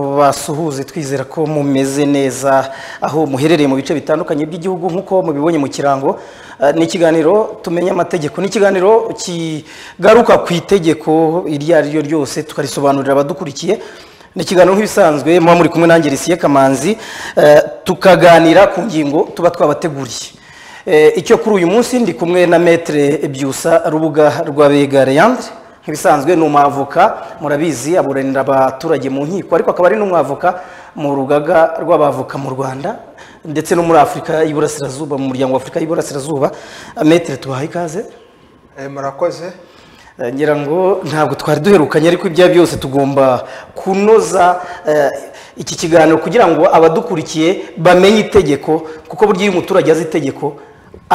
tubasuhuze twizera ko mumeze neza aho muherereye mu bice bitandukanye by'igihugu nk'uko mubibonye mu kirango Eh, ni ikiganiro tumenya amategeko ni ikiganiro kigaruka ku itegeko iryo ari ryo ryose tukarisobanurira abadukurikiye ni ikiganiro nk'ibisanzwe muba muri kumwe nanjye risiye kamanzi eh, tukaganira ku ngingo tuba twabateguriye Eh, icyo kuri uyu munsi ndi kumwe na metere byusa rubuga rwa bega leandre nk'ibisanzwe ni umwavoka murabizi aburanira abaturage mu nkiko ariko akaba ari n'umwavoka mu rugaga rw'abavoka mu rwanda ndetse no muri afurika y'iburasirazuba mu muryango wa afurika y'iburasirazuba metere tubahaye ikaze Eh, murakoze Eh, ngira ngo ntabwo twari duherukanye ariko ibya byose tugomba kunoza eh, iki kiganiro kugira ngo abadukurikiye bamenye itegeko kuko burya iyo umuturage azi itegeko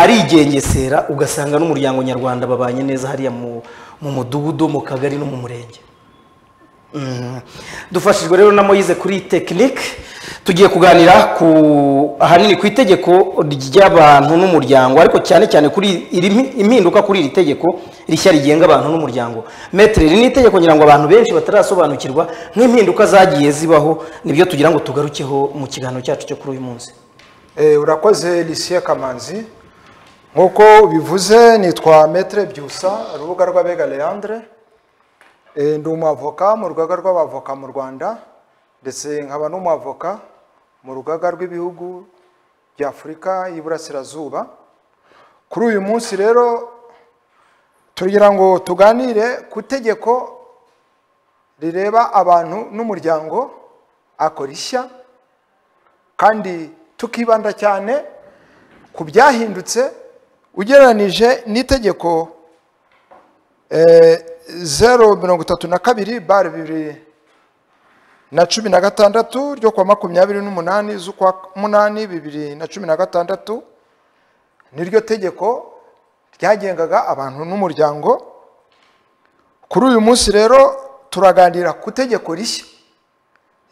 arigengesera ugasanga n'umuryango nyarwanda babanye neza hariya mu mu mudugudu mu kagari no mu murenge Mhm. dufashijwe rero na moyize kuri tekinike tugiye kuganira ku ahanini ku itegeko ry'abantu n'umuryango ariko cyane cyane kuri iri mpi- impinduka kuri iri tegeko rishya rigenga abantu n'umuryango metere iri ni itegeko ngira ngo abantu benshi batarasobanukirwa nk'impinduka zagiye zibaho nibyo tugira ngo tugarukeho mu kiganiro cyacu cyo kuri uyu munsi Eh, urakoze lisiye kamanzi nk'uko bivuze nitwa metre byusa urubuga rw'abega leandre Eh, ndi umwavoka mu rugaga rw'abavoka mu rwanda ndetse nkaba n'umwavoka mu rugaga rw'ibihugu bya afurika y'iburasirazuba kuri uyu munsi rero tugira ngo tuganire ku tegeko rireba abantu n'umuryango ako rishya kandi tukibanda cyane ku byahindutse ugereranije n'itegeko eh, zero mirongo itatu na kabiri bare bibiri na cumi na gatandatu ryo kuwa makumyabiri n'umunani z'ukwa munani bibiri na cumi na gatandatu niryo tegeko ryagengaga abantu n'umuryango kuri uyu munsi rero turaganira ku tegeko rishya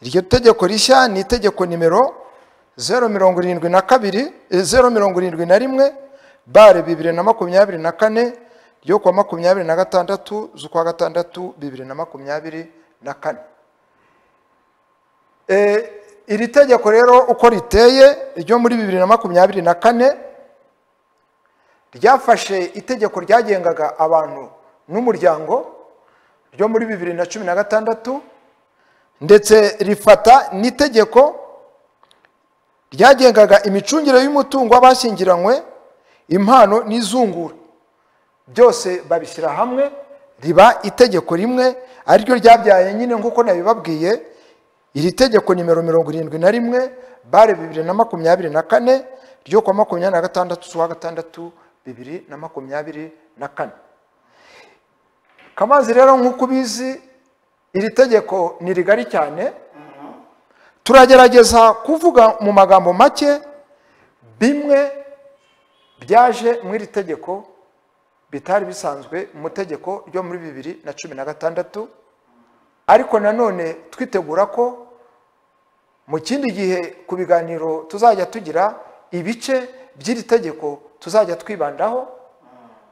iryo tegeko rishya ni itegeko nimero zeru mirongo irindwi na kabiri eh, zeru mirongo irindwi na rimwe bare bibiri na makumyabiri na kane ryo kuwa makumyabiri na gatandatu z'ukwa gatandatu bibiri na makumyabiri na kane Eh, iri tegeko rero uko riteye ryo muri bibiri na makumyabiri na kane ryafashe itegeko ryagengaga abantu n'umuryango ryo muri bibiri na cumi na gatandatu ndetse rifata n'itegeko ryagengaga imicungire y'umutungo w'abashyingiranywe impano n'izungura byose babishyira hamwe riba itegeko rimwe ariryo ryabyaye nyine nk'uko nabibabwiye iri tegeko nimero mirongo irindwi na rimwe bare bibiri na makumyabiri na kane ryo kuwa makumyabiri na gatandatu z'uwa gatandatu bibiri na makumyabiri na kane kamazi rero nk'uko ubizi iri tegeko ni rigari cyane turagerageza kuvuga mu magambo make bimwe byaje muri iri tegeko bitari bisanzwe mu tegeko ryo muri bibiri na cumi na gatandatu ariko nanone twitegura ko mu kindi gihe ku biganiro tuzajya tugira ibice by'iri tegeko tuzajya twibandaho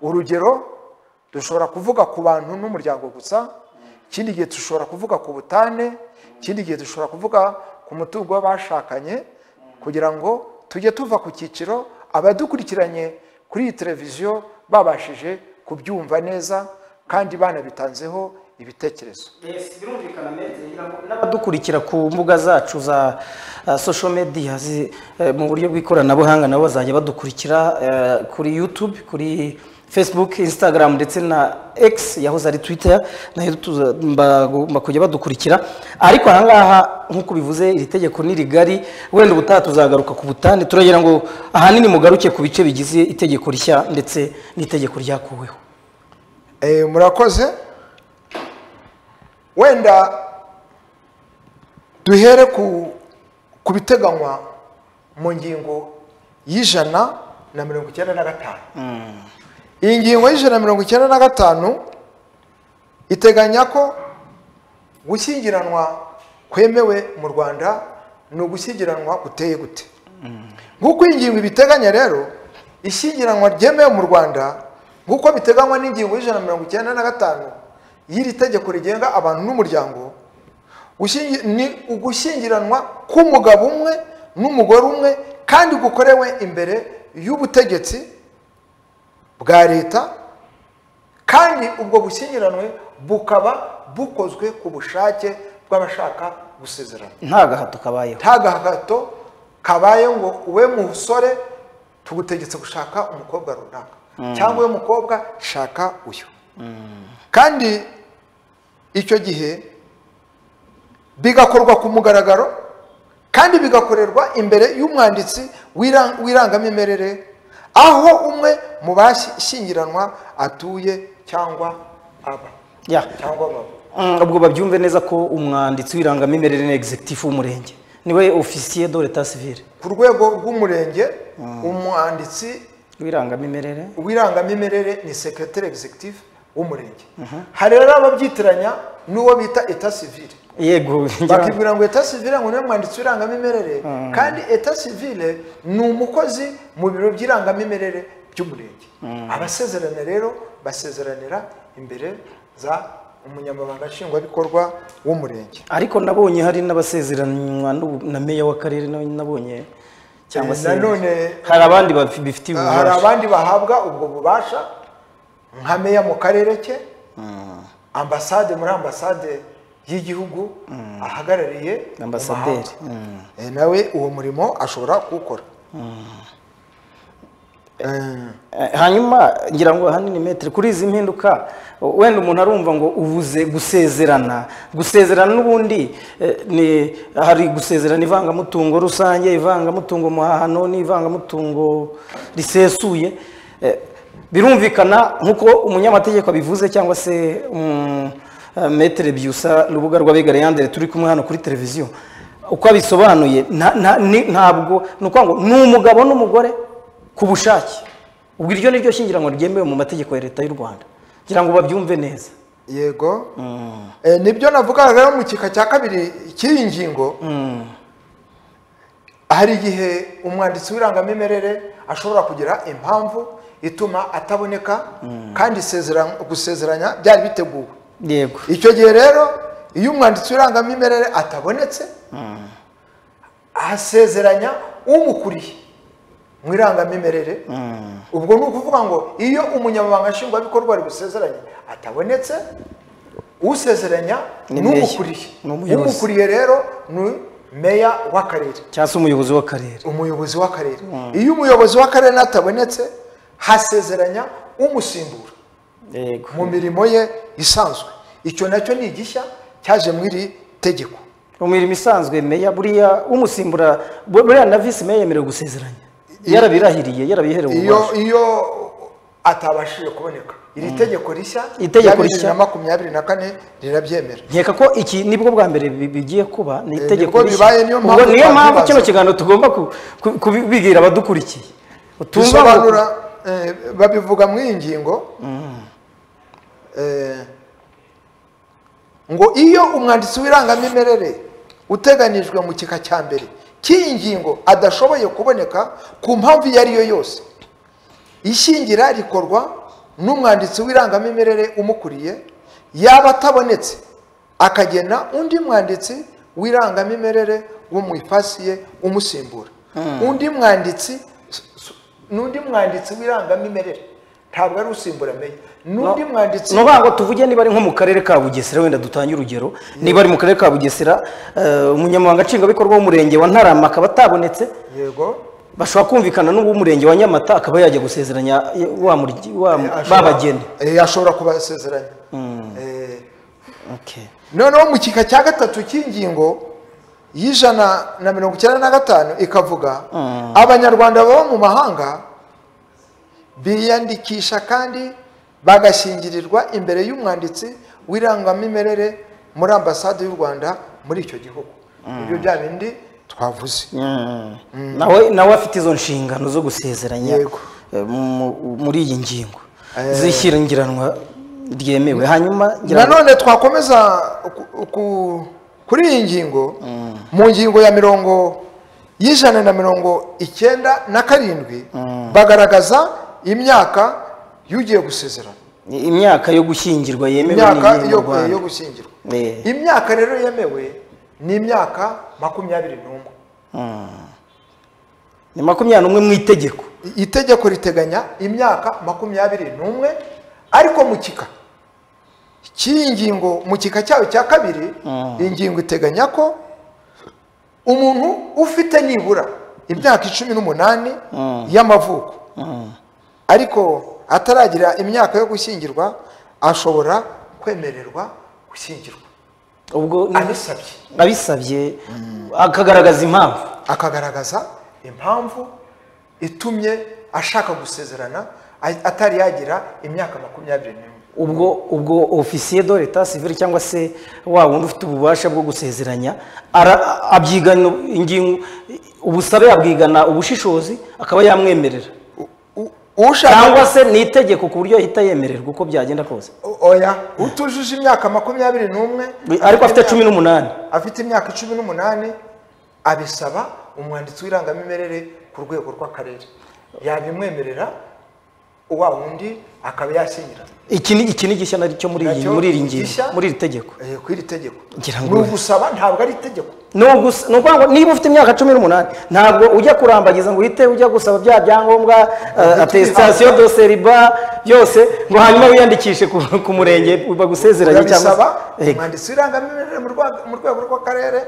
urugero dushobora kuvuga ku bantu n'umuryango gusa ikindi gihe dushobora kuvuga ku butane ikindi gihe dushobora kuvuga ku mutungo w'abashakanye kugira ngo tujye tuva ku cyiciro abadukurikiranye kuri iyi televiziyo babashije kubyumva neza kandi banabitanzeho ibitekerezo n'abadukurikira ku mbuga zacu za eh, social media zi- eh, mu buryo bw'ikoranabuhanga nabo bazajya badukurikira eh, kuri youtube kuri facebook instagram ndetse na x yahoze ari twitter nayo tuza- bagomba kujya badukurikira ariko ahangaha nk'uko bivuze iri tegeko ni rigari wenda ubutaha tuzagaruka ku butane turagira ngo ahanini mugaruke ku bice bigize itegeko rishya ndetse n'itegeko ryakuweho Eh, murakoze wenda duhere ku ku biteganywa mu ngingo y'ijana na mirongo icyenda na gatanu iyi ngingo y'ijana na mirongo icyenda na gatanu iteganya ko gushyingiranwa kwemewe mu rwanda ni ugushyingiranwa guteye gute nk'uko iyi ngingo ibiteganya rero ishyingiranwa ryemewe mu rwanda nk'uko biteganywa n'ingingo y'ijana na mirongo icyenda na gatanu y'iri tegeko rigenga abantu n'umuryango Gushyingi- ni ugushyingiranwa k'umugabo umwe n'umugore umwe kandi gukorewe imbere y'ubutegetsi bwa leta kandi ubwo bushyingiranwe bukaba bukozwe ku bushake bw'abashaka gusezerana nta gahato kabayeho nta gahato kabaye ngo we musore tugutegetse gushaka umukobwa runaka cyangwa we mukobwa shaka uyu kandi icyo gihe bigakorwa ku mugaragaro kandi bigakorerwa imbere y'umwanditsi w'ira- w'irangamimerere aho umwe mu bashyingiranwa atuye cyangwa aba Yeah. cyangwa baba Mm, ubwo babyumve neza ko umwanditsi w'irangamimerere na executive w'umurenge niwe ofisiye do leta civile ku rwego rw'umurenge umwanditsi w'irangamimerere w'irangamimerere ni secretary executive w'umurenge hari rero ababyitiranya n'uwo bita eta civile yego ngira- bakibwira ngo eta civile ngo niwe mwanditsi w'irangamimerere kandi eta civile ni umukozi mu biro by'irangamimerere by'umurenge abasezerana rero basezeranira imbere za umunyamabanga nshingwabikorwa w'umurenge ariko nabonye hari n'abasezeranywa n'ubu- na meya w'akarere na- nabonye cyangwa Eh, se nanone- hari abandi bafi- bifitiye hari ububasha abandi bahabwa ubwo bubasha nka meya mu karere ke ambasade muri ambasade y'igihugu ahagarariye mu ambasaderi mahanga. Mm. Eh, nawe uwo murimo ashobora kuwukora Eh, Eh, hanyuma ngira ngo ahanini metero kuri izi mpinduka wenda umuntu arumva ngo ubuze gusezerana gusezerana n'ubundi eh, ni hari gusezerana ivangamutungo rusange ivangamutungo muhahano n'ivangamutungo risesuye Eh, birumvikana nk'uko umunyamategeko abivuze cyangwa se um, eh, metere byusa rubuga rw'abiga yandere turi kumwe hano kuri televiziyo uko abisobanuye nta- nta- ni- ntabwo ni ukuvuga ngo ni umugabo n'umugore ku bushake ubwo iryo ni ryo shyingiranwa ryemewe mu mategeko ya leta y'u rwanda kugira ngo babyumve neza yego Eh, nibyo navugaga rero mu gika cya kabiri cy'iyi ngingo hari igihe umwanditsi w'irangamimerere ashobora kugira impamvu ituma ataboneka kandi isezera- gusezeranya byari biteguwe yego icyo gihe rero iyo umwanditsi w'irangamimerere atabonetse asezeranya umukuriye mu irangamimerere ubwo ni ukuvuga ngo iyo umunyamabanga nshingwabikorwa ari gusezeranya atabonetse usezeranya Ni meya, n'umukuriye ni umuyobozi. umukuriye rero ni meya w'akarere cyangwa se umuyobozi w'akarere umuyobozi w'akarere iyo umuyobozi w'akarere atabonetse hasezeranya umusimbura yego mu mirimo ye isanzwe icyo nacyo ni igishya cyaje mu iri tegeko mu mirimo isanzwe meya buriya umusimbura bu- buriya na visi meya yemerewe gusezeranya yarabirahiriye yarabiherewe iyo ububasha iyo atabashije kuboneka iri tegeko rishya Itegeko rya bibiri rishya. na makumyabiri na kane rirabyemera nkeka ko iki nibwo bwa mbere bi- bigiye kuba ni itegeko nibwo rishya. bibaye, niyo Ubwo mpamvu niyo mpamvu twabibaza. kino kiganiro tugomba ku- ku- kubigira abadukurikiye utumva ngo- bisobanura eh, babivuga mu iyi ngingo eh, ngo iyo umwanditsi w'irangamimerere uteganijwe mu gika cya mbere cy'iyi ngingo adashoboye kuboneka ku mpamvu iyo ari yo yose ishingira rikorwa n'umwanditsi w'irangamimerere umukuriye yaba atabonetse akagena undi mwanditsi w'irangamimerere wo mu ipasi ye umusimbura undi mwanditsi n'undi mwanditsi w'irangamimerere ntabwo ari usimbura meya n'undi mwanditsi ni ukuvuga ngo tuvuge niba ari nko mu karere ka bugesera wenda dutange urugero niba ari mu karere ka bugesera eh, umunyamabanga nshingwabikorwa w'umurenge wa ntarama akaba atabonetse yego bashobora kumvikana n'uw'umurenge wa nyamata akaba yajya gusezeranya eh, wa murye- wa- ashobora- babageni eh, ashobora kubasezeranya Eh, Okay. noneho mu gika cya gatatu cy'ingingo y'ijana na mirongo icyenda na gatanu ikavuga abanyarwanda baba mu mahanga biyandikisha kandi bagashyingirirwa imbere y'umwanditsi w'irangamimerere muri ambasade y'u rwanda muri icyo gihugu ibyo bya bindi twavuze Mm. nawe nawe afite izo nshingano zo gusezeranya Yego. eh, mu- muri iyi ngingo Eh. z'ishyingiranwa ryemewe hanyuma ngira ngo- nanone twakomeza ku- ku- kuri iyi ngingo mu ngingo ya mirongo y'ijana na mirongo icyenda na karindwi bagaragaza imyaka y'ugiye gusezerana imyaka yo gushyingirwa yemewe imyaka n'iyi mu yo Rwanda. yo gushyingirwa Eh. imyaka rero yemewe n'imyaka makumyabiri n'umwe ni makumyabiri n'umwe mu itegeko itegeko riteganya imyaka makumyabiri n'umwe ariko mu kika cy'iyi ngingo mu kika cyayo cya kabiri iyi ngingo iteganya ko umuntu ufite nibura imyaka icumi n'umunani y'amavuko ariko ataragira imyaka yo gushyingirwa ashobora kwemererwa gushyingirwa ubwo ni- abisabye abisabye akagaragaza impamvu akagaragaza impamvu itumye ashaka gusezerana a- atari yagira imyaka makumyabiri n'imwe ubwo ubwo ofisiye do leta sivire cyangwa se wa wundi ufite ububasha bwo gusezeranya ara- abyigana ingingo ubusabe yabwigana ubushishozi akaba yamwemerera U- u- ushaka cyangwa se ni itegeko ku buryo ahita yemererwa uko byagenda kose O- oya utujuje imyaka makumyabiri n'umwe ariko afite cumi n'umunani afite imyaka cumi n'umunani abisaba umwanditsi w'irangamimerere ku rwego rw'akarere yabimwemerera wa wundi akaba yasinyira iki ni iki ni gishya nacyo muri iyi Nacyo muri iri ngingo gishya. muri iri tegeko Eh, ku iri tegeko Ngira ngo- ni ugusaba ntabwo ari itegeko ni ugusa- ni ukuvuga ngo niba ufite imyaka cumi n'umunani ntabwo ujya kurambagiza ngo uhite ujya gusaba bya byangombwa eh, atesitasiyo do seriba byose ngo hanyuma wiyandikishe ku, ku murenge bagusezeranye cyangwa urabisaba se- Ego. umwanditsi w'irangamimerere mu rwa- mu rwego rw'akarere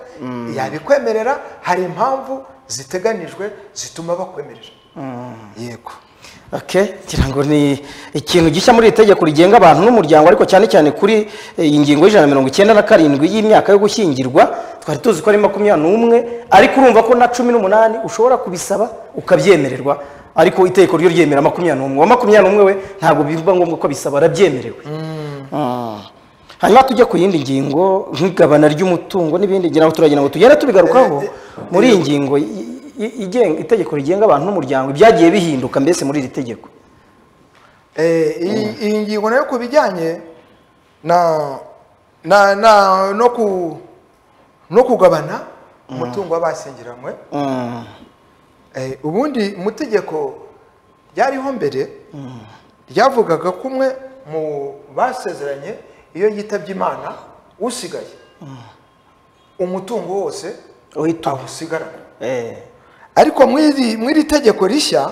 yabikwemerera hari impamvu ziteganijwe zituma bakwemerera yego Okay, ngira ngo ni ikintu gishya muri iri tegeko rigenga abantu n'umuryango ariko cyane cyane kuri eh, iyi ngingo y'ijana na mirongo icyenda na karindwi y'imyaka yo gushyingirwa twari tuzi ko ari makumyabiri n'umwe ariko urumva ko na cumi n'umunani ushobora kubisaba ukabyemererwa ariko itegeko ryo ryemera makumyabiri n'umwe wa makumyabiri n'umwe we ntabwo bivuga ngombwa ko abisaba arabyemerewe Ah. hanyuma tujye ku yindi ngingo nk'igabana ry'umutungo n'ibindi ngira ngo turagira ngo tugere tubigarukaho Eh, muri iyi ngingo i- i- igenga itegeko rigenga abantu n'umuryango ibyagiye bihinduka mbese muri iri tegeko Eh, iyi- iyi ngingo nayo ku bijyanye na na na no ku no kugabana umutungo w'abashyingiranywe Mm. Eh, ubundi mu tegeko ryariho mbere ryavugaga ko umwe mu basezeranye iyo yitabye imana usigaye umutungo wose uhita uba. awusigarana Eh. ariko mu iri- mu iri tegeko rishya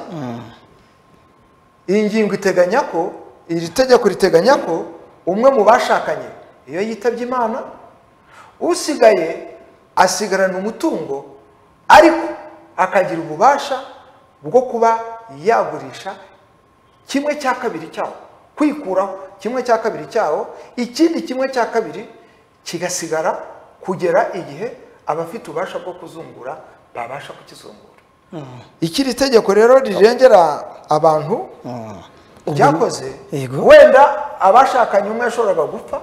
iyi ngingo iteganya ko iri tegeko riteganya ko umwe mu bashakanye iyo yitabye imana usigaye asigarana umutungo ariko akagira ububasha bwo kuba yagurisha kimwe cya kabiri cyawo kwikuraho kimwe cya kabiri cyawo ikindi kimwe cya kabiri kigasigara kugera igihe abafite ububasha bwo kuzungura babasha kukizungura ikiri tegeko rero rirengera abantu ryakoze Yego. wenda abashakanye umwe yashoboraga gupfa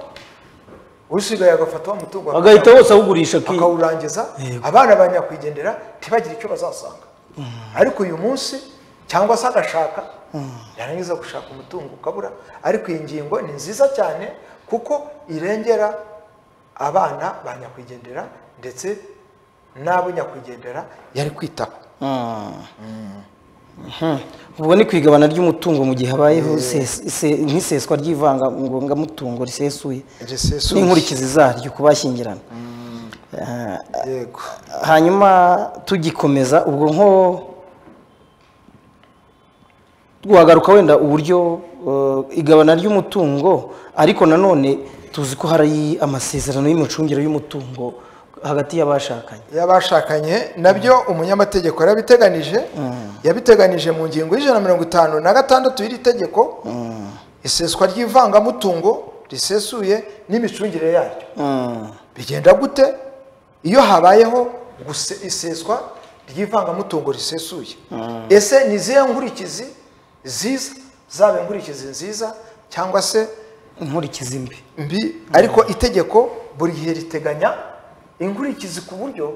usigaye agafata wa mutungo bagahita bose awugurisha ki- akawurangiza Yego. abana ba nyakwigendera ntibagire icyo bazasanga ariko uyu munsi cyangwa se agashaka yarangiza gushaka umutungo ukabura ariko iyi ngingo ni nziza cyane kuko irengera abana ba nyakwigendera ndetse n'abo nyakwigendera yari kwitaho Mm. Mhm. ubwo ni ku igabana ry'umutungo mu gihe habayeho ses- se- nk'iseswa ry'ivangangongamutungo risesuye risesuye n'inkurikizi zaryo ku bashyingirana Eh, yego hanyuma tugikomeza ubwo nko twagaruka wenda uburyo eh, igabana ry'umutungo ariko nanone tuzi ko hari amasezerano y'imicungire y'umutungo hagati y'abashakanye y'abashakanye nabyo umunyamategeko yarabiteganije yabiteganije mu ngingo y'ijana na mirongo itanu na gatandatu y'iri tegeko iseswa ry'ivangamutungo risesuye n'imicungire yaryo Mm. bigenda gute iyo habayeho guse- iseswa ry'ivangamutungo risesuye ese ni izihe nkurikizi ziza zaba inkurikizi nziza cyangwa se inkurikizi mbi mbi ariko itegeko buri gihe riteganya inkurikizi ku buryo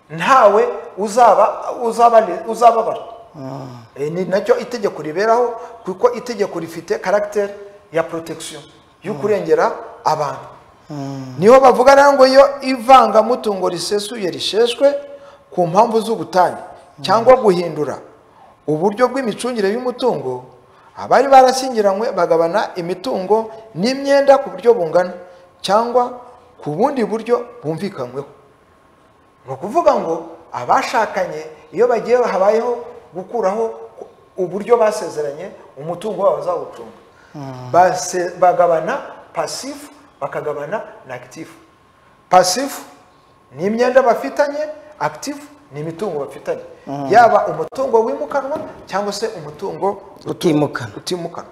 ntawe uzaba uzaba uzababara Eh, ni nacyo itegeko riberaho kuko itegeko rifite karagiteri ya protection yo kurengera abantu niho bavuga rero ngo iyo ivangamutungo risesuye risheshwe ku mpamvu z'ubutane cyangwa guhindura uburyo bw'imicungire y'umutungo abari barashyingiranywe bagabana imitungo n'imyenda ku buryo bungana cyangwa ku bundi buryo bumvikanyweho ni ukuvuga ngo abashakanye iyo bagiye habayeho gukuraho uburyo basezeranye umutungo wabo bazawucunga Base- bagabana pasifu bakagabana na akitifu pasifu ni imyenda bafitanye akitifu ni imitungo bafitanye yaba umutungo wimukanwa cyangwa se umutungo utimukana utimukanwa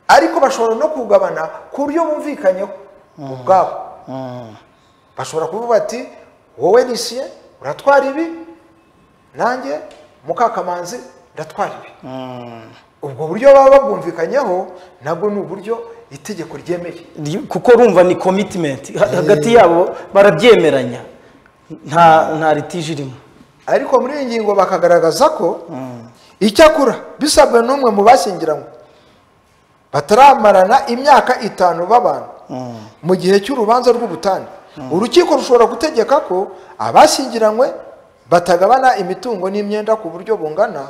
ariko bashobora no kugabana ku buryo bumvikanyeho ubwabo bashobora kuvuga bati wowe nisiye uratwara ibi nanjye mukakamanzi ndatwara ibi ubwo buryo baba babwumvikanyeho nabwo ni uburyo itegeko ryemeye Ry- kuko urumva ni komitimenti Ha- hagati yabo barabyemeranya nta nta litije irimo ariko muri iyi ngingo bakagaragaza ko icyakora bisabwe n'umwe mu bashyingiranywe bataramarana imyaka itanu babana mu gihe cy'urubanza rw'ubutane urukiko rushobora gutegeka ko abashyingiranywe batagabana imitungo n'imyenda ku buryo bungana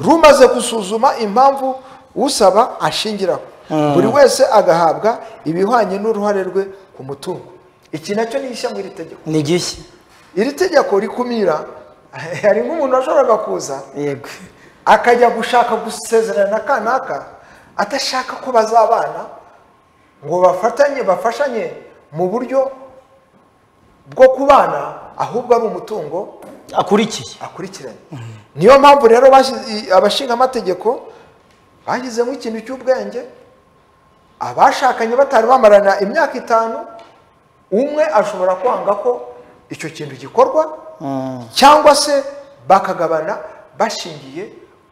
rumaze gusuzuma impamvu usaba ashingiraho buri wese agahabwa ibihwanye n'uruhare rwe ku mutungo iki nacyo ni ishya mu iri tegeko ni gishya iri tegeko rikumira hari nk'umuntu washoboraga kuza yego akajya gushaka gusezerana na kanaka adashaka ko bazabana ngo bafatanye bafashanye mu buryo bwo kubana ahubwo ari umutungo akurikiye akurikiranye niyo mpamvu rero bashyize- i- abashingamategeko bashyizemo ikintu cy'ubwenge abashakanye batari bamarana imyaka itanu umwe ashobora kwanga ko icyo kintu gikorwa cyangwa se bakagabana bashingiye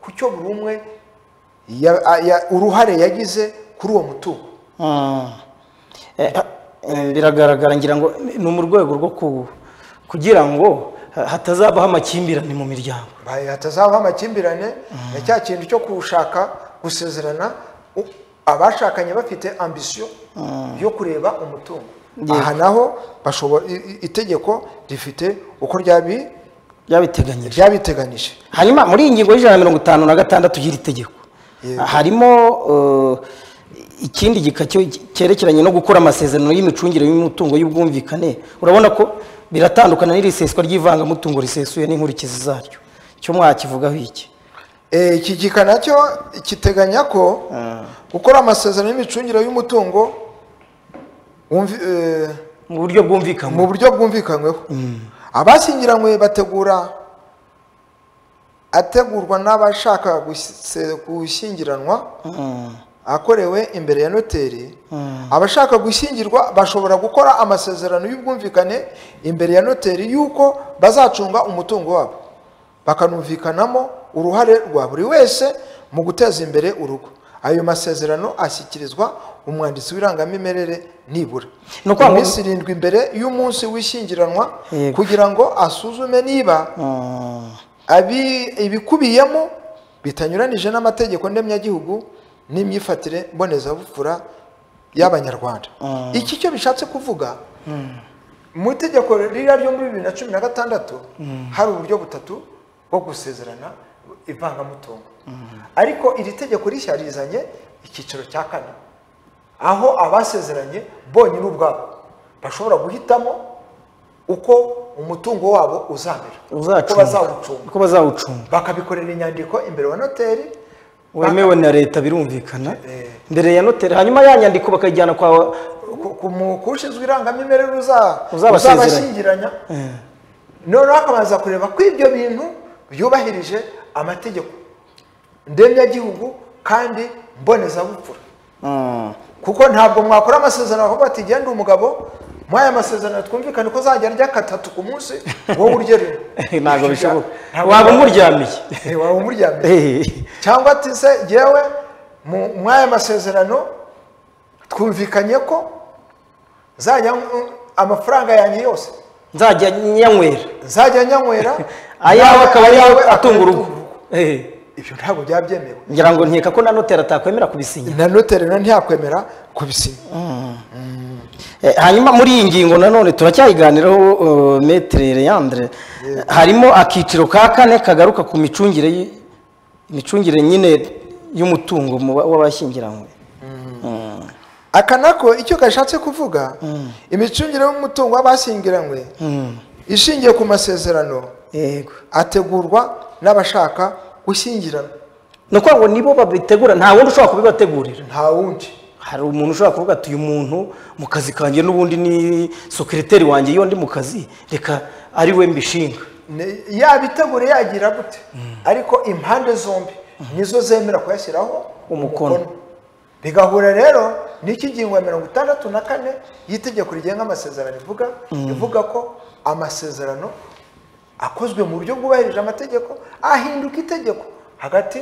ku cyo buri umwe ya- a- ya- uruhare yagize kuri uwo mutungo Mm. Eh, ah, eh, biragaragara ngira ngo ni mu rwego rwo ku- kugira ngo ha- hatazabaho amakimbirane mu miryango Ba- hatazabaho amakimbirane na cya kintu cyo gushaka gusezerana u- abashakanye bafite ambisiyo yo kureba umutungo Yego. aha naho bashobora i- i- itegeko rifite uko ryabi- byabiteganyije ryabiteganije hanyuma muri iyi ngingo y'ijana na mirongo itanu na gatandatu y'iri tegeko Yego. harimo eh, ikindi gika cyo- cyerekeranye no gukora amasezerano y'imicungire y'umutungo y'ubwumvikane urabona ko biratandukana n'iri seswa ry'ivangamutungo risesuye n'inkurikizi zaryo cyo mwakivugaho iki Eh, iki gika nacyo kiteganya ko gukora amasezerano y'imicungire y'umutungo wumvi- eh, mu buryo bwumvikanywe mu buryo bwumvikanyweho abashyingiranywe bategura ategurwa n'abashaka guse- gushyingiranwa akorewe imbere ya noteri abashaka gushyingirwa bashobora gukora amasezerano y'ubwumvikane imbere ya noteri y'uko bazacunga umutungo wabo bakanumvikanamo uruhare rwa buri wese mu guteza imbere urugo ayo masezerano ashyikirizwa umwanditsi w'irangamimerere nibura Ni ukuvuga ngo- iminsi irindwi mbere y'umunsi w'ishyingiranwa Yego. kugira ngo asuzume niba Mm. abi- ibikubiyemo bitanyuranije n'amategeko ndemyagihugu n'imyifatire mbonezabupfura y'abanyarwanda iki cyo bishatse kuvuga mu itegeko ririya ryo muri bibiri na cumi na gatandatu hari uburyo butatu bwo gusezerana ivangamutungo ariko iri tegeko rishya rizanye icyiciro cya kane aho abasezeranye bonyine ubwabo bashobora guhitamo uko umutungo wabo uzamera uko bazawucunga uko bazawucunga bakabikorera inyandiko imbere wa noteri wemewe na leta birumvikana Eh. mbere ya noteri hanyuma ya nyandiko bakayijyana kwa ku- ku- mu- kushinzwe irangamimerere uza- Uzabasezeranya. uzabashyingiranya Eh. noneho akabanza kureba ko ibyo bintu byubahirije amategeko ndemyagihugu kandi mbonezabupfura Mm. kuko ntabwo mwakora amasezerano aho bati genda umugabo muri aya masezerano twumvikane ko uzajya arya katatu ku munsi wowe urya rimwe ntabwo bishoboka Ntabwo waba bishoboka. umuryamiye Eh, waba umuryamiye Eh. cyangwa ati se yewe mu- muri aya masezerano twumvikanye ko nzajya nywa- amafaranga yanjye yose nzajya nyanywera nzajya nyanywera ayawe akaba ayawe ari akaba atunga urugo atunga Eh. ibyo ntabwo byaba byemewe ngira ngo nkeka ko na noteri atakwemera kubisinya na noteri nawe ntiyakwemera kubisinya Eh, hanyuma muri iyi ngingo nanone turacyayiganiraho uh, metere leandre harimo akiciro ka kane kagaruka ku micungire y- imicungire nyine y'umutungo mu ba- w'abashyingiranywe aka nako icyo gashatse kuvuga imicungire y'umutungo w'abashyingiranywe ishingiye ku masezerano yego ategurwa n'abashaka gushyingiranwa ni ukuvuga ngo nibo babitegura nta wundi ushobora kubibategurira nta wundi hari umuntu ushobora kuvuga ati uyu muntu mu kazi kanjye n'ubundi ni sekiriteri wanjye iyo ndi mu kazi reka ari we mbishinga Ni- yabitegure yagira gute ariko impande zombi nizo zemera kuyashyiraho Umukono. bigahura rero n'iki ngingo ya mirongo itandatu na kane y'itegeko rigenga amasezerano ivuga ivuga ko amasezerano akozwe mu buryo bwubahirije amategeko ahinduka itegeko hagati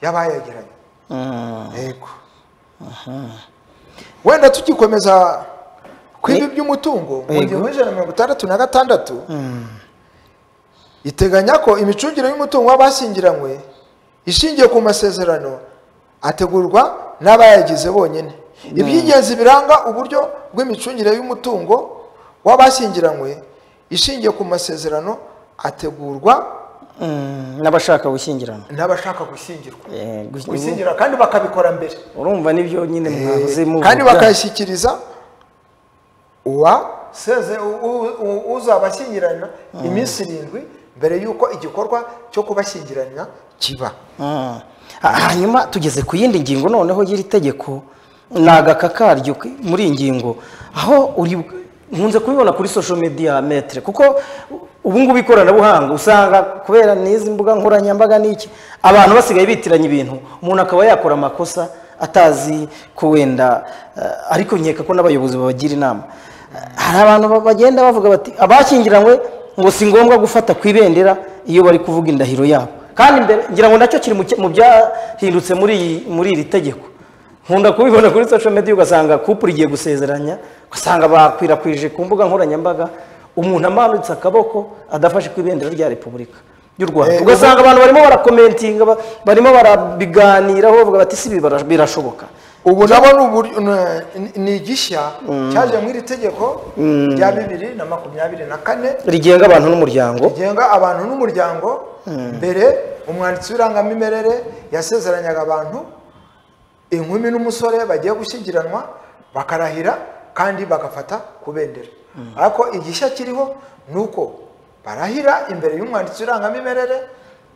y'abayagiranye yego wenda tugikomeza ku ibi by'umutungo mu Yego. gihumbi ijana na mirongo itandatu na gatandatu iteganya ko imicungire y'umutungo w'abashyingiranywe ishingiye ku masezerano ategurwa n'abayagize bonyine iby'ingenzi biranga uburyo bw'imicungire y'umutungo w'abashyingiranywe ishingiye ku masezerano ategurwa Mm, n'abashaka gushyingiranwa n'abashaka gushyingirwa Eh, gush- gushyingira kandi bakabikora mbere urumva nibyo nyine mwahoze muvuga kandi bakayishyikiriza uwaseze u- u- uzabashyingirana iminsi irindwi mbere y'uko igikorwa cyo kubashyingirana kiba Mm. Ha- hanyuma tugeze ku yindi ngingo noneho y'iri tegeko ni agaka karyo k- muri iyi ngingo aho uri nkunze kubibona kuri social media metre kuko ubu ngubu ikoranabuhanga usanga kubera n'izi mbuga nkoranyambaga n'iki abantu basigaye bitiranya ibintu umuntu akaba yakora amakosa atazi ko wenda eh, ariko nkeka ko n'abayobozi babagira inama Eh, hari abantu ba- bagenda bavuga bati abashyingiranywe ngo si ngombwa gufata ku ibendera iyo bari kuvuga indahiro yabo kandi mbere ngira ngo nacyo kiri mu cya- mu byahindutse muri iyi- muri iri tegeko nkunda kubibona kuri social media ugasanga couple igiye gusezeranya ugasanga bakwirakwije ku mbuga nkoranyambaga umuntu amanutse akaboko adafashe ku ibendera rya repubulika y'u rwanda Eh, ugasanga abantu barimo barakomentinga ba- barimo barabiganiraho bavuga bati si ibi bara- birashoboka ubu nabo ni uburyo- ni- ni igishya cyaje mu iri tegeko rya bibiri na makumyabiri na kane rigenga abantu n'umuryango rigenga abantu n'umuryango mbere umwanditsi w'irangamimerere yasezeranyaga abantu inkumi n'umusore bagiye gushyingiranwa bakarahira kandi bagafata ku bendera ariko igishya kiriho ni uko barahira imbere y'umwanditsi w'irangamimerere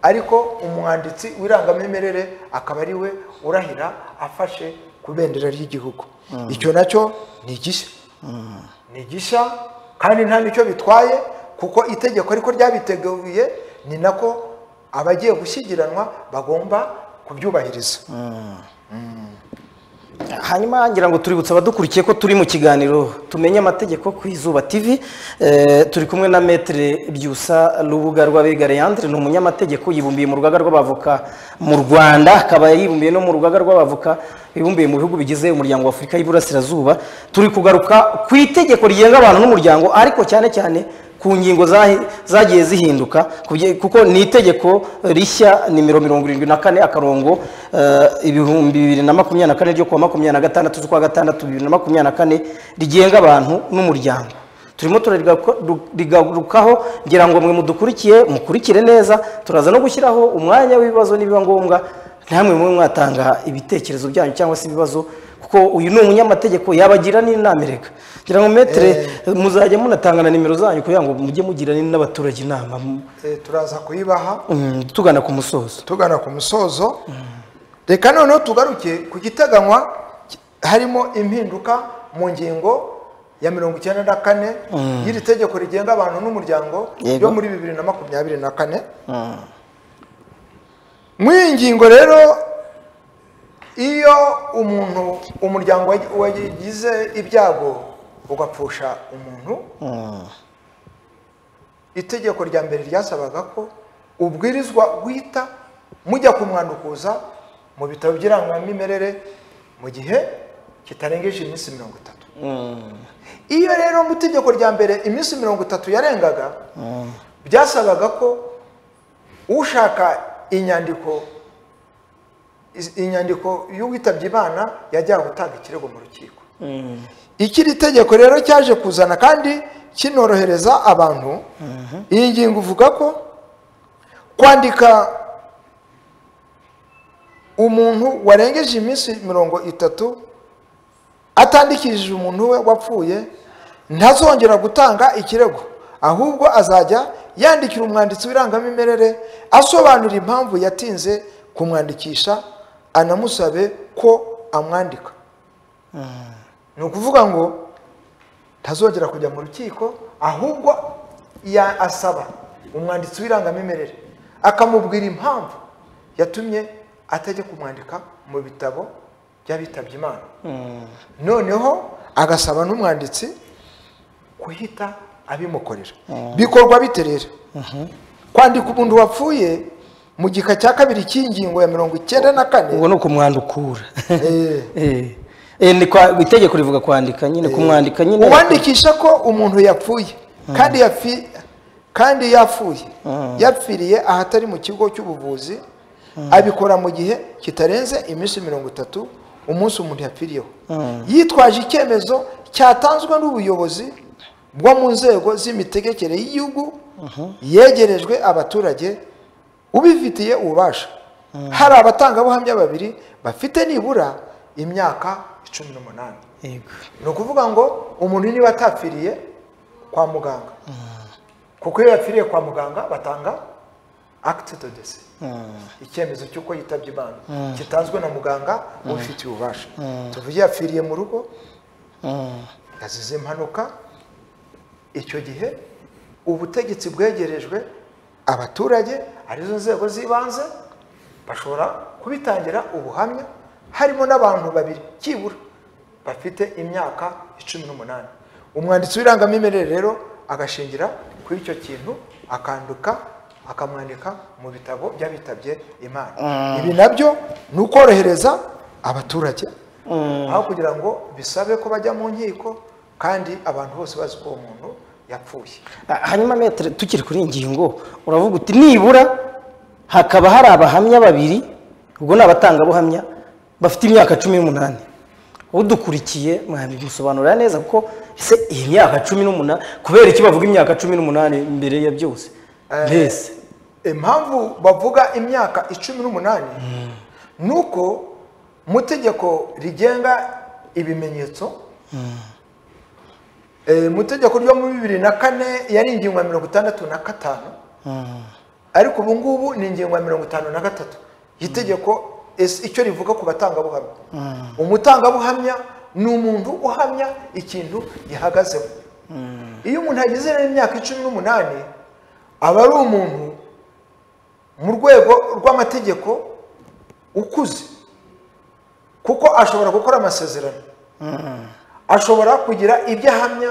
ariko umwanditsi w'irangamimerere akaba ari we urahira afashe ku bendera ry'igihugu icyo nacyo ni igishya ni gishya kandi nta nicyo bitwaye kuko itegeko ariko ryabiteguye ni nako abagiye gushyigiranwa bagomba kubyubahiriza hanyuma ngira ngo tuributse abadukurikiye ko turi mu kiganiro tumenye amategeko ku izuba tv Eh, turi kumwe na metere byusa rubuga rw'abega leandre ni umunyamategeko yibumbiye mu rugaga rw'abavoka mu rwanda akaba yibumbiye no mu rugaga rw'abavoka bibumbiye mu bihugu bigize umuryango wa afurika y'iburasirazuba turi kugaruka ku itegeko rigenga abantu n'umuryango ariko cyane cyane ku ngingo zahi- zagiye zihinduka kubye- kuko ni itegeko rishya nimero mirongo irindwi na kane akarongo eh, ibihumbi bibiri na makumyabiri na kane ryo kuwa makumyabiri na gatandatu z'ukwa gatandatu bibiri na makumyabiri na kane rigenga abantu n'umuryango turimo turarigarukaho ngira ngo mwe mudukurikiye mukurikire neza turaza no gushyiraho umwanya w'ibibazo nibiba ngombwa namwe mwe mwatanga ibitekerezo byanyu cyangwa se ibibazo kuko uyu ni umunyamategeko yabagira n'inama erega ngira ngo metere muzajya munatanga na nimero zanyu kugira ngo mujye mugira n'abaturage inama mu- Eh, turaza kuyibaha mm, tugana ku musozo tugana ku musozo reka noneho tugaruke ku giteganywa ki- harimo impinduka mu ngingo ya mirongo icyenda na kane y'iri tegeko rigenga abantu n'umuryango Yego. yo muri bibiri na makumyabiri na kane muri iyi ngingo rero iyo umuntu umuryango wagi- wagize ibyago ugapfusha umuntu itegeko rya mbere ryasabaga ko ubwirizwa guhita mujya kumwandukuza mu bitaro by'irangamimerere mu gihe kitarengeje iminsi mirongo itatu iyo rero mu itegeko rya mbere iminsi mirongo itatu yarengaga byasabaga ko ushaka inyandiko iz- inyandiko y'uwitabye imana yajyaga gutanga ikirego mu rukiko ikiri tegeko rero cyaje kuzana kandi kinorohereza abantu iyi ngingo uvuga ko kwandika umuntu warengeje iminsi mirongo itatu atandikishije umuntu we wapfuye ntazongera gutanga ikirego ahubwo azajya yandikira umwanditsi w'irangamimerere asobanura impamvu yatinze kumwandikisha anamusabe ko amwandika ni ukuvuga ngo ntazongera kujya mu rukiko ahubwo ya- asaba umwanditsi w'irangamimerere akamubwira impamvu yatumye atajya kumwandika mu bitabo by'abitabye imana noneho agasaba n'umwanditsi guhita abimukorera bikorwa bite rero kwandika umuntu wapfuye mu gika cya kabiri cy'ingingo ya mirongo icyenda na kane ubwo ni ukumwandukura eh, Eh. Eh, ni kwa- itegeko rivuga kwandika nyine kumwandika nyine uwandikisha ko umuntu yapfuye kandi yapfi- kandi yapfuye yapfiriye ahatari mu kigo cy'ubuvuzi abikora mu gihe kitarenze iminsi mirongo itatu umunsi umuntu yapfiriyeho yitwaje icyemezo cyatanzwe n'ubuyobozi bwo mu nzego z'imitegekere y'igihugu yegerejwe abaturage ubifitiye ububasha hari abatangabuhamya babiri bafite nibura imyaka cumi n'umunani Yego. ni ukuvuga ngo umuntu niba atapfiriye kwa muganga kuko iyo yapfiriye kwa muganga batanga akiti do dese icyemezo cy'uko yitabye imana gitanzwe na muganga ubifitiye ububasha tuvuge yapfiriye mu rugo yazize impanuka icyo gihe ubutegetsi bwegerejwe abaturage arizo nzego z'ibanze bashobora kubitangira ubuhamya harimo n'abantu babiri byibura bafite imyaka icumi n'umunani umwanditsi w'irangamimerere rero agashingira kuri icyo kintu akanduka akamwandika mu bitabo by'abitabye imana ibi nabyo ni ukorohereza abaturage aho kugira ngo bisabe ko bajya mu nkiko kandi abantu bose bazi ko uwo muntu yapfuye Ah, hanyuma metere tukiri kuri iyi ngingo uravuga uti nibura hakaba hari abahamya babiri ubwo ni abatangabuhamya bafite imyaka cumi n'umunani udukurikiye mwabimusobanurira neza kuko ese iyi myaka cumi n'umunani kubera iki bavuga imyaka cumi n'umunani mbere ya byose mbese impamvu bavuga imyaka icumi n'umunani ni uko mu itegeko rigenga ibimenyetso eh, mu itegeko ryo muri bibiri na kane yari ingingo ya mirongo itandatu na gatanu ariko ubu ngubu ni ingingo ya mirongo itanu na gatatu itegeko es- icyo rivuga ku batangabuhamya umutangabuhamya ni umuntu uhamya ikintu gihagazeho iyo umuntu agize n'imyaka icumi n'umunani aba ari umuntu mu rwego rw'amategeko ukuze kuko ashobora gukora amasezerano ashobora kugira ibyo ahamya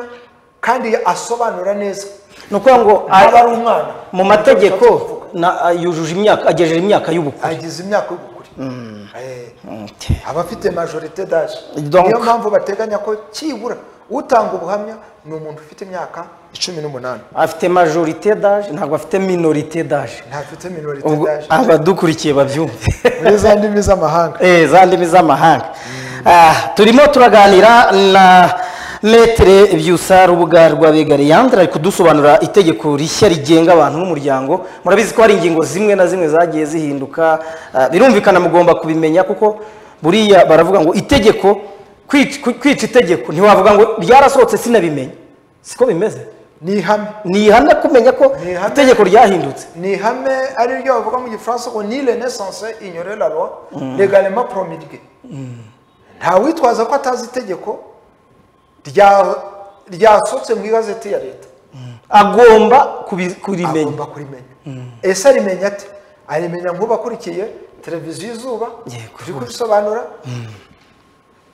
kandi asobanura neza ni ukuvuga ngo aba ari umwana mu mategeko na- ah, yujuje imyaka agejeje imyaka y'ubukure agize imyaka y'ubukure Eh, Okay. aba afite majorite daje Donc. niyo mpamvu bateganya ko kibura utanga ubuhamya ni umuntu ufite imyaka icumi n'umunani afite majorite daje ntabwo afite minorite daje ntafite minorite ubwo daje abadukurikiye babyumve muri za ndimi z'amahanga Eh, za ndimi z'amahanga Ah, turimo turaganira na metere byusa rubuga rwa bega leandre ari kudusobanurira itegeko rishya rigenga abantu n'umuryango murabizi ko hari ingingo zimwe na zimwe zagiye zihinduka ah, birumvikana mugomba kubimenya kuko buriya baravuga ngo itegeko kwica kwica itegeko ntiwavuga ngo byarasohotse sinabimenya siko bimeze ni ihame ni ihame kumenya ko Ni ihame. itegeko ryahindutse ni ihame ari ryo bavuga mu gifaransa ngo ni renaissance ignore la loi legalement promulguée nta witwaza ko atazi itegeko rya- ryasohotse mu igazeti ya leta agomba kubi- kurimenya agomba kurimenya ese arimenya ate arimenya nk'ubakurikiye televiziyo izuba Yego, turi kubisobanura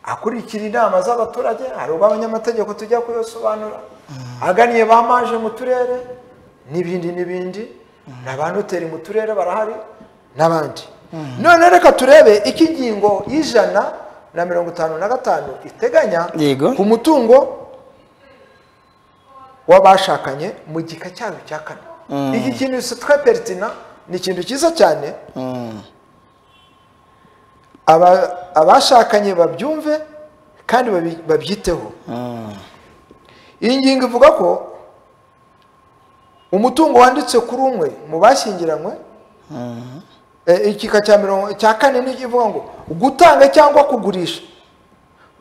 akurikira inama z'abaturage hari ubu abanyamategeko tujya kubisobanura aganiye ba maje mu turere n'ibindi n'ibindi na ba noteri mu turere barahari n'abandi none reka turebe iki ingingo y'ijana na mirongo itanu na gatanu iteganya Yego. ku mutungo w'abashakanye mu gika cyayo cya kane iki kintu sitwa peritina ni ikintu cyiza cyane Aba- abashakanye babyumve kandi babi- babyiteho iyi ngingo ivuga ko umutungo wanditse kuri umwe mu bashyingiranywe eh, igika cya mirongo cya kane ni ivuga ngo gutanga cyangwa kugurisha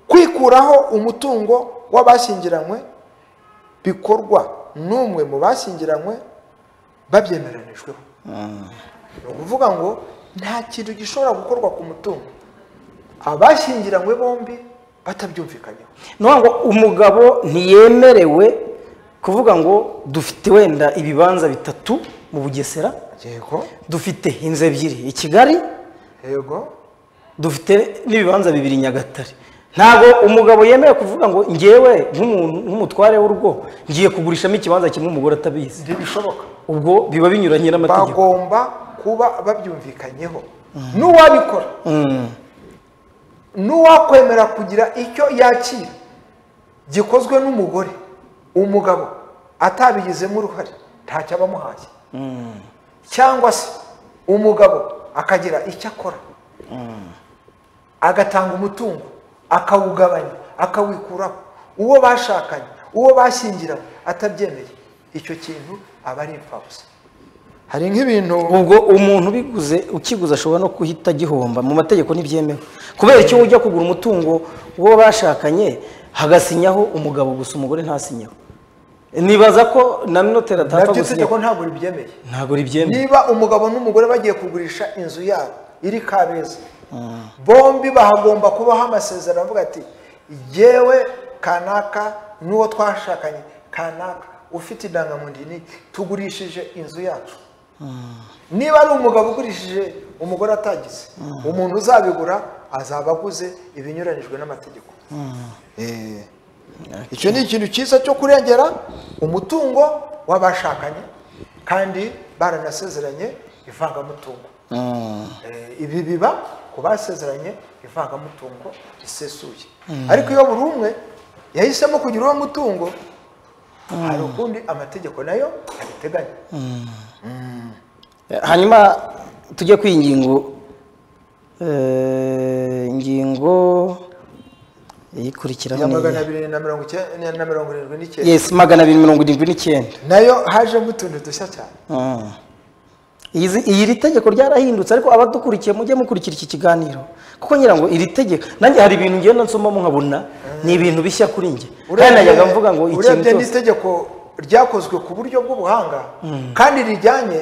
kwikuraho umutungo w'abashyingiranywe bikorwa n'umwe mu bashyingiranywe babyemeranijweho ni ukuvuga ngo nta kintu gishobora gukorwa ku mutungo abashyingiranywe bombi batabyumvikanyeho ni ukuvuga ngo umugabo ntiyemerewe kuvuga ngo dufite wenda ibibanza bitatu mu bugesera yego dufite inzu ebyiri i kigali yego dufite n'ibibanza bibiri i nyagatare ntabwo umugabo yemewe kuvuga ngo ngewe nk'umuntu nk'umutware w'urugo ngiye kugurishamo ikibanza kimwe umugore atabizi ntibishoboka ubwo biba binyuranye n'amategeko bagomba kuba babyumvikanyeho n'uwabikora Mm. n'uwakwemera kugira icyo yakira gikozwe n'umugore umugabo atabigizemo uruhare ntacyo aba amuhaye cyangwa se umugabo akagira icyo akora agatanga umutungo akawugabanya akawikuraho uwo bashakanye uwo bashyingiranye atabyemeye icyo kintu aba ari imfabusa hari nk'ibintu ubwo umuntu ubiguze ukiguze ashobora no guhita agihomba mu mategeko ntibyemewe kubera icyo ujya kugura umutungo uwo bashakanye hagasinyaho umugabo gusa umugore ntasinyeho nibaza ko na minoteri atapfa nabyo gusinyaho itegeko ntabwo ribyemeye ntabwo ribyemewe niba umugabo n'umugore bagiye kugurisha inzu yabo iri kabeza bombi bahagomba kubaho amasezerano avuga ati yewe kanaka n'uwo twashakanye kanaka ufite indangamuntu iyi n'iki tugurishije inzu yacu niba ari umugabo ugurishije umugore atagize umuntu uzabigura azaba aguze ibinyuranyijwe n'amategeko Eh, icyo ni ikintu cyiza cyo kurengera umutungo w'abashakanye kandi baranasezeranye ivangamutungo Eh, ibi biba ku basezeranye ivangamutungo risesuye ariko iyo buri umwe yahisemo kugira uwo mutungo hari ukundi amategeko nayo abiteganya hanyuma tujye ku ingingo eh, ingingo iyikurikiraho ya ni magana iyihe? abiri na mirongo icyenda na mirongo irindwi n'icyenda yes magana abiri mirongo irindwi n'icyenda nayo hajemo utuntu dushya cyane Mm. Izi- iyi iri tegeko ryarahindutse ariko abadukurikiye mujye mukurikira iki kiganiro kuko ngira ngo iri tegeko nanjye hari ibintu ngenda nsomamo nkabona ni ibintu bishya kuri njye kandi najyaga mvuga ngo ikintu urebye cyose n'itegeko ryakozwe ku buryo bw'ubuhanga kandi rijyanye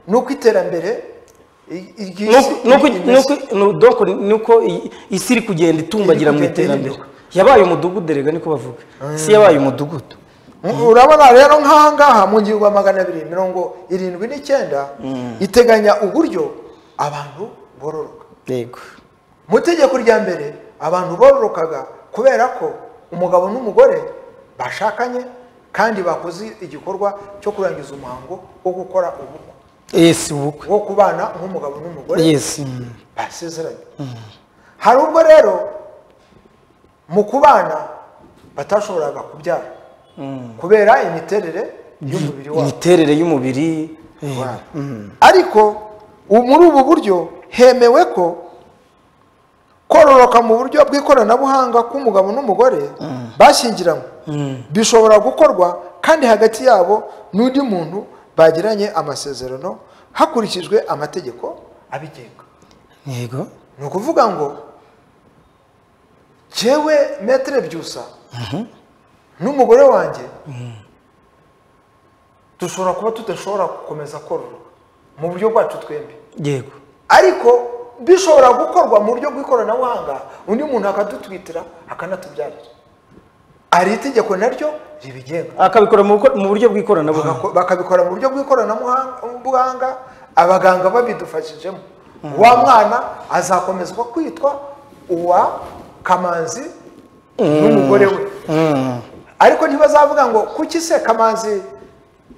n'uko iterambere i- Nuko- iry'isi- nuko- iry'isi- nuko- nu- donc nuko i- isi iri kugenda itumbagira mu Iri kugenda iterambere ihinduka. yabaye umudugudu erega niko bavuga si yabaye umudugudu urabona rero nk'aha ngaha mu ngingo ya magana abiri mirongo irindwi n'icyenda iteganya uburyo abantu bororoka yego mu itegeko rya mbere abantu bororokaga kubera ko umugabo n'umugore bashakanye kandi bakoze igikorwa cyo kurangiza umuhango wo gukora ubukwe yes ubukwe wo kubana nk'umugabo n'umugore yes mm. basezeranye hari ubwo rero mu kubana batashoboraga kubyara kubera imiterere y'umubiri wabo imiterere y'umubiri eh, Wow. ariko ubu- muri ubu buryo hemewe ko kororoka mu buryo bw'ikoranabuhanga k'umugabo n'umugore bashyingiranywe bishobora gukorwa kandi hagati yabo n'undi muntu bagiranye amasezerano hakurikijwe amategeko abigenga yego ni ukuvuga ngo jyewe metero byusa n'umugore wanjye dushobora kuba tudashobora gukomeza kororoka mu buryo bwacu twembi yego ariko bishobora gukorwa mu buryo bw'ikoranabuhanga undi muntu akadutwitira akanatubyarira ari itegeko naryo ribigenga akabikora mu buko- mu buryo bw'ikoranabuhanga Bagako- bakabikora mu buryo bw'ikoranabuhanga abaganga babidufashijemo wa mwana azakomezwa kwitwa uwa kamanzi n'umugore we Mm. ariko ntibazavuga ngo kuki se kamanzi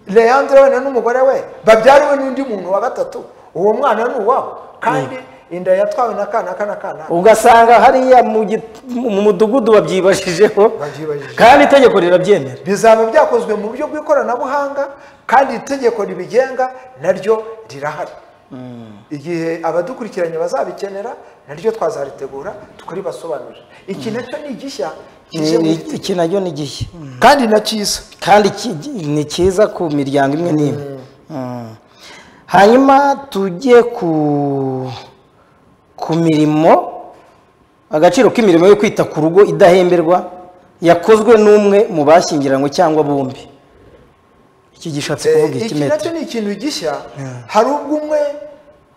leandre wenda n'umugore we babyariwe n'undi muntu wa gatatu uwo mwana ni uwabo kandi inda yatwawe na kana kana kana ugasanga hariya mu git- mu mudugudu babyibashijeho Babyibajije. kandi itegeko rirabyemera bizaba byakozwe mu buryo bw'ikoranabuhanga kandi itegeko ribigenga naryo rirahari igihe abadukurikiranye bazabikenera naryo twazaritegura tukaribasobanurira iki nacyo ni igishya kije mu Ni- iki nacyo ni gihe kandi na cyiza kandi ki- ni cyiza ku miryango imwe n'imwe Mm. hanyuma tujye ku ku mirimo agaciro k'imirimo yo kwita ku rugo idahemberwa yakozwe n'umwe mu bashyingiranywe cyangwa bombi iki gishatse kuvuga Eh, iki nacyo ikimetero ni ikintu gishya hari ubwo umwe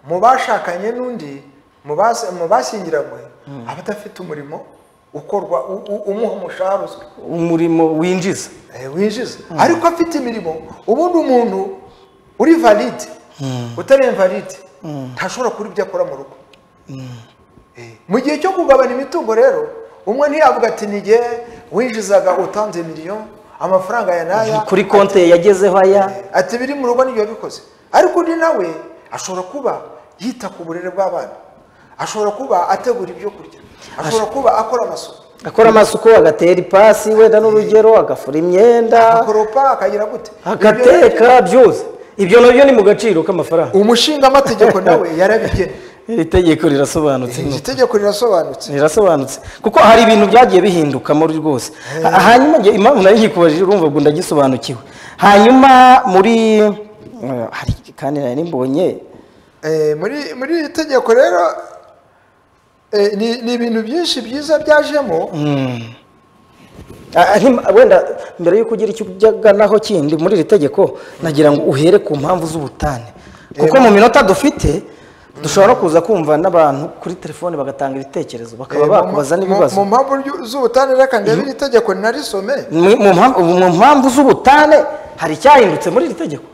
mu bashakanye n'undi mu bas- mu bashyingiranywe aba adafite umurimo ukorwa u- u- umuha umushahara uzwi umurimo winjiza eh, winjiza ariko afite imirimo ubundi umuntu uri valide utari invalide ntashobora kuba ibyo akora mu rugo Eh, mu gihe cyo kugabana imitungo rero umwe ntiyavuga ati nige winjizaga utanze miliyoni amafaranga ya n'aya kuri konti ye yagezeho aya ati biri mu rugo nibyo wabikoze ariko undi nawe ashobora kuba yita ku burere bw'abana ashobora kuba ategura ibyo kurya ashobora kuba akora amasuku akora amasuku agatera ipasi wenda n'urugero agafura imyenda akoropa akagira gute Ibyo- agateka byose ibyo nabyo ni mu gaciro k'amafaranga umushingaamategeko nawe yarabigena iri tegeko rirasobanutse iri tegeko rirasobanutse rirasobanutse kuko hari ibintu byagiye bihindukamo rwose Ha- hanyuma nge- impamvu nayo nkikubajije urumva ngo ndagisobanukiwe hanyuma muri eh, hari kandi nari mbonye Eh, muri muri iri tegeko rero eh, ni ni ibintu byinshi byiza byajemo Ah, ntim- wenda mbere y'uko ugira icyo ujyaganaho kindi muri iri tegeko nagira ngo uhere ku mpamvu z'ubutane kuko mu minota dufite dushobora no kuza kumva n'abantu kuri telefone bagatanga ibitekerezo bakaba eh, mu- bakubaza mu- n'ibibazo mu mpamvu ryu- z'ubutane reka ndebe iri tegeko narisome Mu- mu mpamvu- mu mpamvu z'ubutane hari icyahindutse muri iri tegeko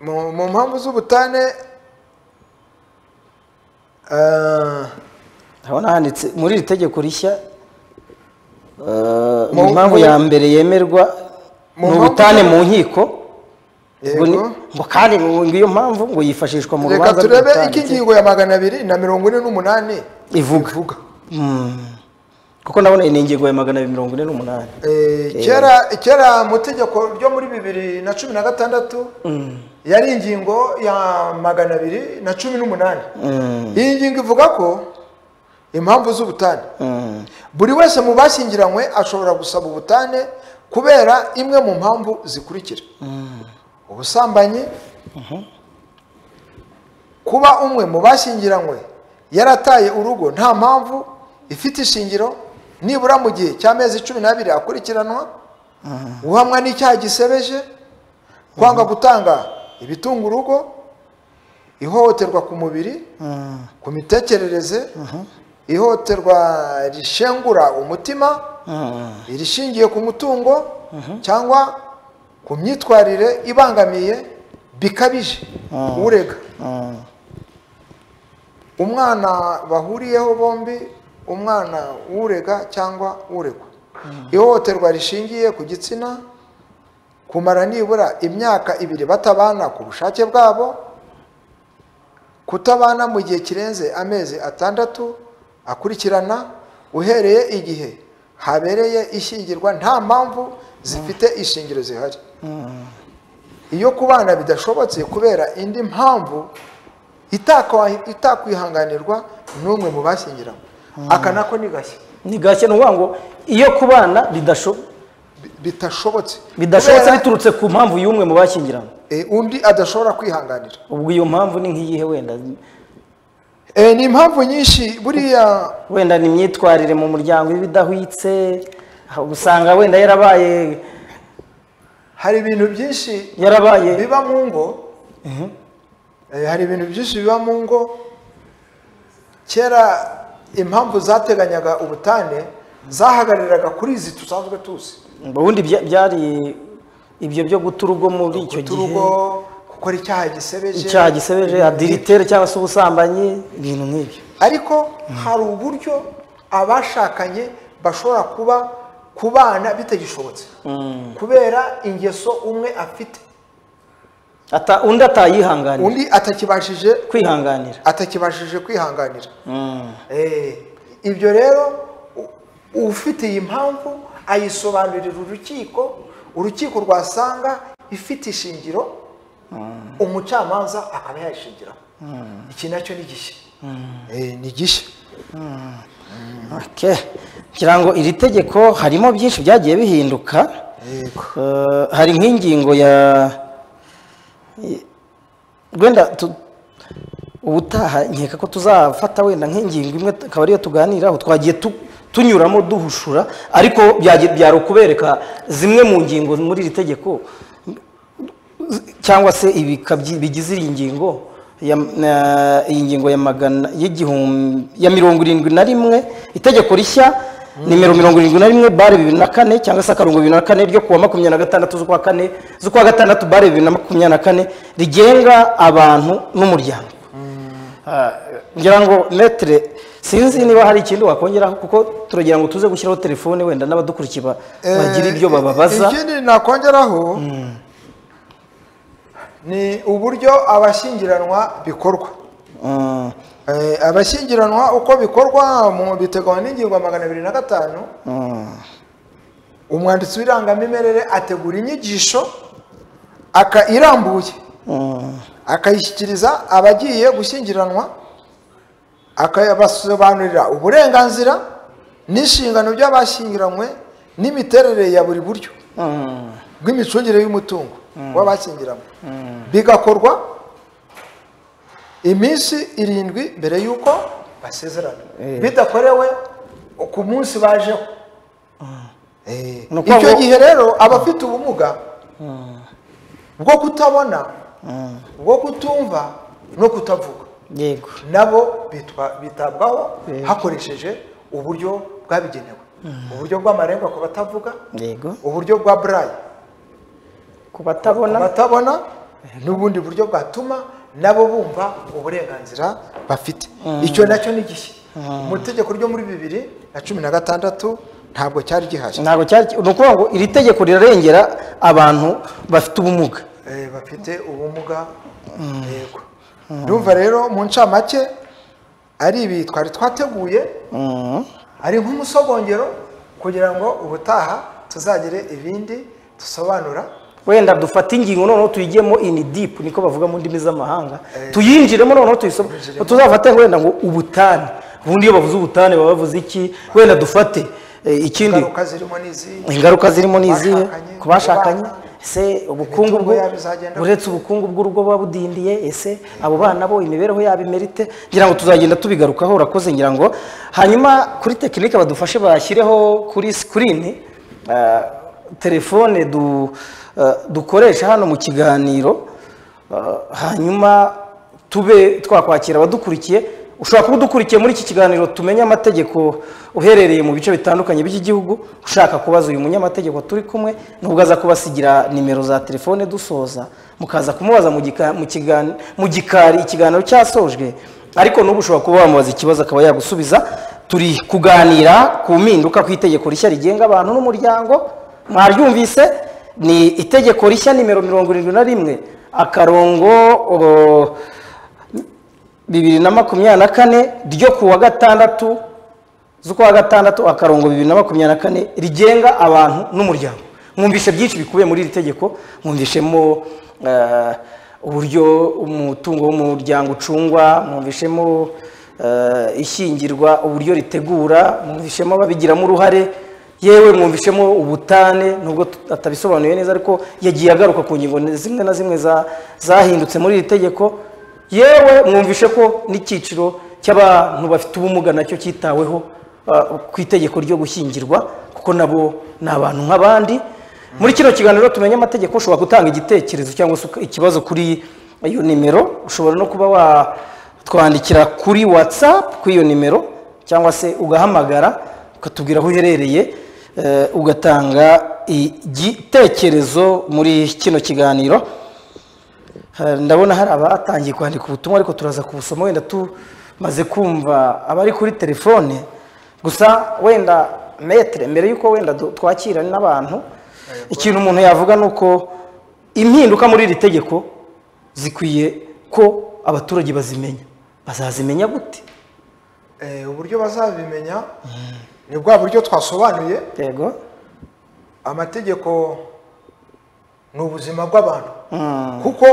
mu mu mpamvu z'ubutane eh, ndabona handitse muri iri tegeko rishya eh, Mu- impamvu mu- ya mbere yemerwa mu ni mpamvu- ubutane mu nkiko ngo ni- yego ngo kandi ngo iyo mpamvu ngo yifashishwa mu reka rubanza turebe rw'ubutane. iko ingingo ya magana abiri na mirongo ine n'umunani Ivuga. kuko ndabona iyi ni ingingo ya magana abiri mirongo ine n'umunani Eh, kera kera mu itegeko ryo muri bibiri na cumi na gatandatu yari ingingo ya magana abiri na cumi n'umunani iyi ngingo ivuga ko impamvu z'ubutane Mm. buri wese mu bashyingiranywe ashobora gusaba ubutane kubera imwe mu mpamvu zikurikira ubusambanyi kuba umwe mu bashyingiranywe yarataye urugo nta mpamvu ifite ishingiro nibura mu gihe cy'amezi cumi n'abiri akurikiranwa guhamwa n'icyaha gisebeje kwanga gutanga ibitunga urugo ihohoterwa ku mubiri ku mitekerereze ihohoterwa rishengura umutima irishingiye ku mutungo cyangwa ku myitwarire ibangamiye bikabije urega umwana bahuriyeho bombi umwana w'urega cyangwa uregwa ihohoterwa rishingiye ku gitsina kumara nibura imyaka ibiri batabana ku bushake bwabo kutabana mu gihe kirenze amezi atandatu akurikirana uhereye igihe habereye ishyingirwa nta mpamvu zifite ishingiro zihari iyo kubana bidashobotse kubera indi mpamvu itakwa- itakwihanganirwa n'umwe mu bashyingiranywe aka nako ni gashya ni gake ni ukuvuga ngo iyo kubana bidasho- Bi- bitashobotse bidashobotse Kubera, biturutse ku mpamvu y'umwe mu bashyingiranywe eh, undi adashobora kwihanganira ubwo iyo mpamvu ni nk'iyihe wenda Eh, ni impamvu nyinshi buriya wenda ni imyitwarire mu muryango iba idahwitse aho usanga wenda yarabaye hari ibintu byinshi yarabaye biba mu ngo Eh, hari ibintu byinshi biba mu ngo kera impamvu zateganyaga ubutane zahagariraga kuri izi tusanzwe tuzi ubundi bya- byari ibyo byo guta urugo muri icyo guta gihe urugo gukora icyaha gisebeje icyaha gisebeje adiritere cyangwa se ubusambanyi ibintu nk'ibyo ariko hari uburyo abashakanye bashobora kuba kubana bitagishobotse kubera ingeso umwe afite Ata- undi atayihanganira undi atakibashije kwihanganira atakibashije kwihanganira Eh, ibyo rero u- ufite iyi mpamvu ayisobanurira urukiko urukiko rwasanga ifite ishingiro umucamanza akaba yayishingiraho iki nacyo ni gishya Eh, ni gishya Okay. ngira ngo iri tegeko harimo byinshi byagiye bihinduka yego Eh, hari nk'ingingo ya wenda tu- ubutaha nkeka ko tuzafata wenda nk'ingingo imwe akaba ariyo tuganiraho twagiye tu- tunyuramo duhushura ariko byage- byari ukubereka zimwe mu ngingo muri iri tegeko cyangwa se ibika byi- bigize iyi ngingo ya- na- iyi ngingo ya magana y'igihumbi ya mirongo irindwi na rimwe itegeko rishya nimero mirongo irindwi na rimwe bare bibiri na kane cyangwa se akarongo bibiri na kane ryo kuwa makumyabiri na gatandatu z'ukwa kane z'ukwa gatandatu bare bibiri na makumyabiri na kane rigenga abantu n'umuryango Ah, ngira ngo metere sinzi niba hari ikindi wakongeraho kuko turagira ngo tuze gushyiraho telefone wenda n'abadukurikiye ba- bagira ibyo bababaza ikindi nakongeraho ni uburyo abashyingiranwa bikorwa Mm, Eh, abashyingiranwa uko bikorwa mu biteganywa n'ingingo ya magana abiri na gatanu mm. umwanditsi w'irangamimerere ategura inyigisho aka irambuye akayishyikiriza abagiye gushyingiranwa akabasobanurira uburenganzira n'inshingano by'abashyingiranywe n'imiterere ya buri buryo bw'imicungire y'umutungo w'abashyingiranywe bigakorwa iminsi irindwi mbere y'uko basezerana bidakorewe ku munsi bajeho Eh, Ni ukuvuga icyo ngo- gihe rero abafite ubumuga bwo kutabona bwo kutumva no kutavuga yego nabo bitwa- bitabwaho hakoresheje uburyo bwabigenewe uburyo bw'amarenga ku batavuga yego uburyo bwa burayi ku batabona batabona n'ubundi buryo bwatuma nabo bumva uburenganzira bafite icyo nacyo ni gishya mu itegeko ryo muri bibiri na cumi na gatandatu ntabwo cyari gihari ntabwo cyari ni ukuvuga ngo iri tegeko rirarengera abantu bafite ubumuga Eh, bafite ubumuga yego ndumva rero mu ncamake ari ibi twari twateguye Mm. ari nk'umusogongero kugira ngo ubutaha tuzagire ibindi dusobanura wenda dufate ingingo noneho tuyigemo ini deep niko bavuga mu ndimi z'amahanga tuyinjiremo noneho tuyisome Tuyinjiremo. tuzafate wenda ngo ubutane ubundi iyo bavuze ubutane baba bavuze iki wenda dufate eh, ikindi ingaruka zirimo n'izi ingaruka zirimo ni izihe Bashakanye, ku bashakanye ku bana, ese ubukungu imitungo bwo yabo izagenda uretse ubukungu bw'urugo buba budindiye ese abo bana bo imibereho yabo imerite ngira ngo tuzagenda tubigarukaho urakoze ngira ngo hanyuma kuri tekinike badufashe bashyireho kuri sikirini ah, telefone du- ah, dukoresha hano mu kiganiro ah, hanyuma tube twakwakira abadukurikiye ushobora kuba udukurikiye muri iki kiganiro tumenye amategeko uherereye mu bice bitandukanye by'igihugu ushaka kubaza uyu munyamategeko turi kumwe nubwo aza kubasigira nimero za telefone dusoza mukaza kumubaza mu gika- mu kigan- mu gikari ikiganiro cyasojwe ariko n'ubu ushobora kuba wamubaza ikibazo akaba yagusubiza turi kuganira ku mpinduka ku itegeko rishya rigenga abantu n'umuryango mwaryumvise ni itegeko rishya nimero mirongo irindwi na rimwe akarongo o, bibiri na makumyabiri na kane ryo kuwa gatandatu z'ukwa gatandatu akarongo bibiri na makumyabiri na kane rigenga abantu n'umuryango mwumvishe byinshi bikubiye muri iri tegeko mwumvishemo eh, uburyo umutungo w'umuryango ucungwa mwumvishemo eh, ishyingirwa uburyo ritegura mwumvishemo ababigiramo uruhare yewe mwumvishemo ubutane nubwo tut- atabisobanuye neza ariko yagiye agaruka ku ngingo zimwe na zimwe za- zahindutse muri iri tegeko yewe mwumvishe ko n'icyiciro cy'abantu bafite ubumuga nacyo cyitaweho ah, ku itegeko ryo gushyingirwa kuko nabo ni abantu nk'abandi muri kino kiganiro tumenye amategeko ushobora gutanga igitekerezo cyangwa se uka- ikibazo kuri iyo nimero ushobora no kuba watwandikira kuri watsapu kuri iyo nimero cyangwa se ugahamagara ukatubwira aho uherereye eh, ugatanga igitekerezo muri kino kiganiro Eh, ndabona hari abatangiye kwandika ubutumwa ariko turaza kubusoma wenda tumaze kumva abari kuri telefone gusa wenda metere mbere y'uko wenda du- twakira n'abantu ikintu umuntu yavuga ni uko impinduka muri iri tegeko zikwiye ko abaturage bazimenya bazazimenya gute Eh, uburyo bazabimenya ni bwa buryo twasobanuye yego amategeko ni ubuzima bw'abantu Mm, kuko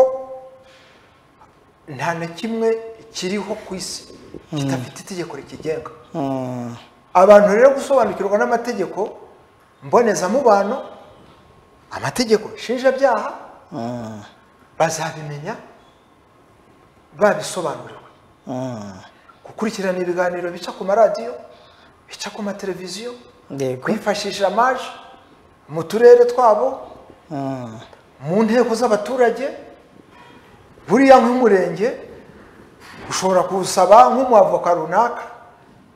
nta na kimwe kiriho ku isi kidafite itegeko rikigenga mm, abantu rero gusobanukirwa n'amategeko mbonezamubano amategeko nshinjabyaha mm, bazabimenya babisobanuriwe mm. gukurikirana ibiganiro bica ku maradiyo bica ku mateleviziyo yego kwifashisha amaji mu turere twabo Mm. mu nteko z'abaturage buriya nk'umurenge ushobora kuwusaba nk'umuavoka runaka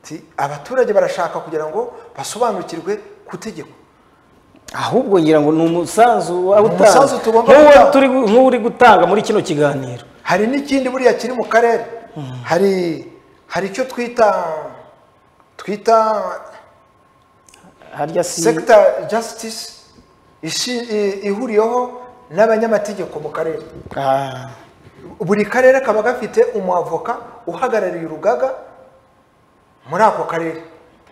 Ti, abaturage barashaka kugira ngo basobanukirwe ku itegeko ahubwo ngira ngo ni umusanzu waba utanga. Umusanzu tugomba Nk'uwo gutanga. turi gu- nk'uri gutanga muri kino kiganiro hari n'ikindi buriya kiri mu karere hari hari icyo twita twita harya si sector justice ishi- i- ihuriyeho n'abanyamategeko mu karere Ah, buri karere kaba gafite umwavoka uhagarariye urugaga muri ako karere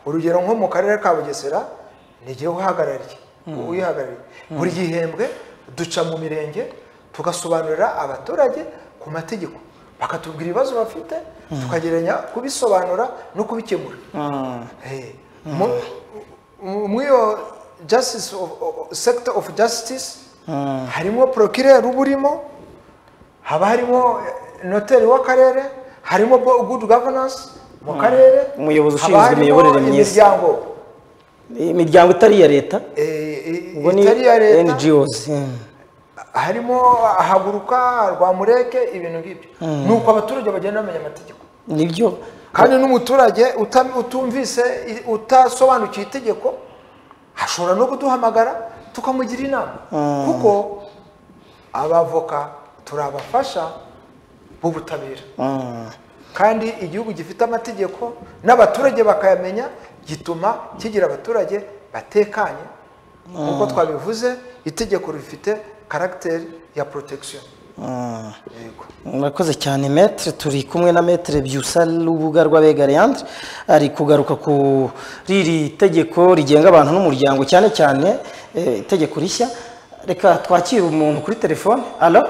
urugero nko mu karere ka bugesera ni jyewe uhagarariye uyihagarariye buri gihembwe duca mu mirenge tugasobanurira abaturage ku mategeko bakatubwira ibibazo bafite tukageranya kubisobanura no kubikemura mm. Eh, mu- mu- muri iyo justice of- of- sector of justice Mm. harimo procureur uba urimo haba harimo eh, noteri w'akarere harimo bo- good governance mu karere Umuyobozi haba ushinzwe harimo imiyoborere myiza. imiryango imiryango itari iya leta eh, eh, ubwo ni itari iya leta NGOs mm. harimo haguruka rwamureke ibintu ngibyo ni uko abaturage bagenda bamenya amategeko nibyo kandi n'umuturage utam- utumvise i- utasobanukiwe itegeko ashobora no kuduhamagara tukamugira inama kuko abavoka turabafasha b'ubutabera Mm. kandi igihugu gifite amategeko n'abaturage bakayamenya gituma kigira abaturage batekanye nk'uko twabivuze itegeko rifite karagiteri ya protection Mm. yego murakoze cyane metere turi kumwe na metere byusa rubuga rw'abega leandre ari kugaruka kuri iri tegeko rigenga abantu n'umuryango cyane cyane eh, itegeko rishya reka twakire umuntu kuri telefone alo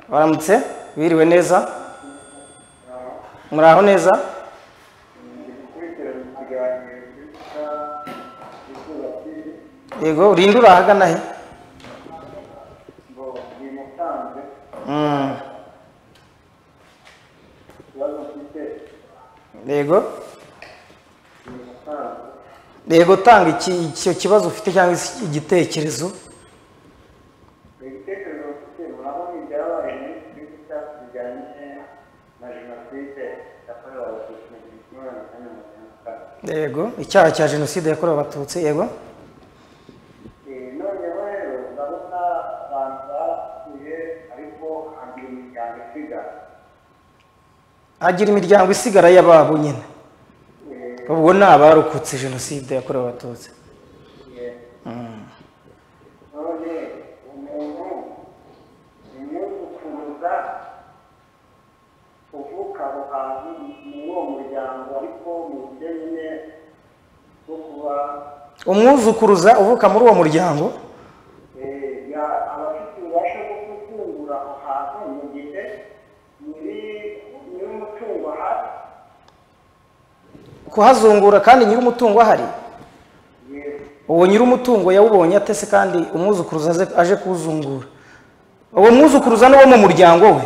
baramutse biriwe neza muraho neza yego urinde uri ahagana he Mm. yego yego tanga iki- icyo kibazo ufite cyangwa isi- igitekerezo ibitekerezo bafite murabona ibyabaye muri twitter bijyanye na jenoside yakorewe abatutsi mu gihumbi kimwe magana cyenda mirongo icyenda na kane yego icyaha cya jenoside yakorewe abatutsi yego Eh, noneho rero urabona abantu bapfuye ariko hagira imiryango isigara hagira imiryango isigara y'ababo nyine ubwo ni abarokotse jenoside yakorewe abatutsi none umuntu umwuzukuruza uvuka aho hantu muri uwo muryango ariko mu buryo nyine bwo kuba umwuzukuruza uvuka muri uwo muryango Eh, ya abafite ububasha bwo gutungura aho hantu mu gihe nyiri nyir'umutungo ahari kuhazungura kandi nyir'umutungo ahari yewe uwo nyir'umutungo yawubonye atese kandi umwuzukuruza aze- aje kuwuzungura uwo mwuzukuruza ni uwo mu muryango we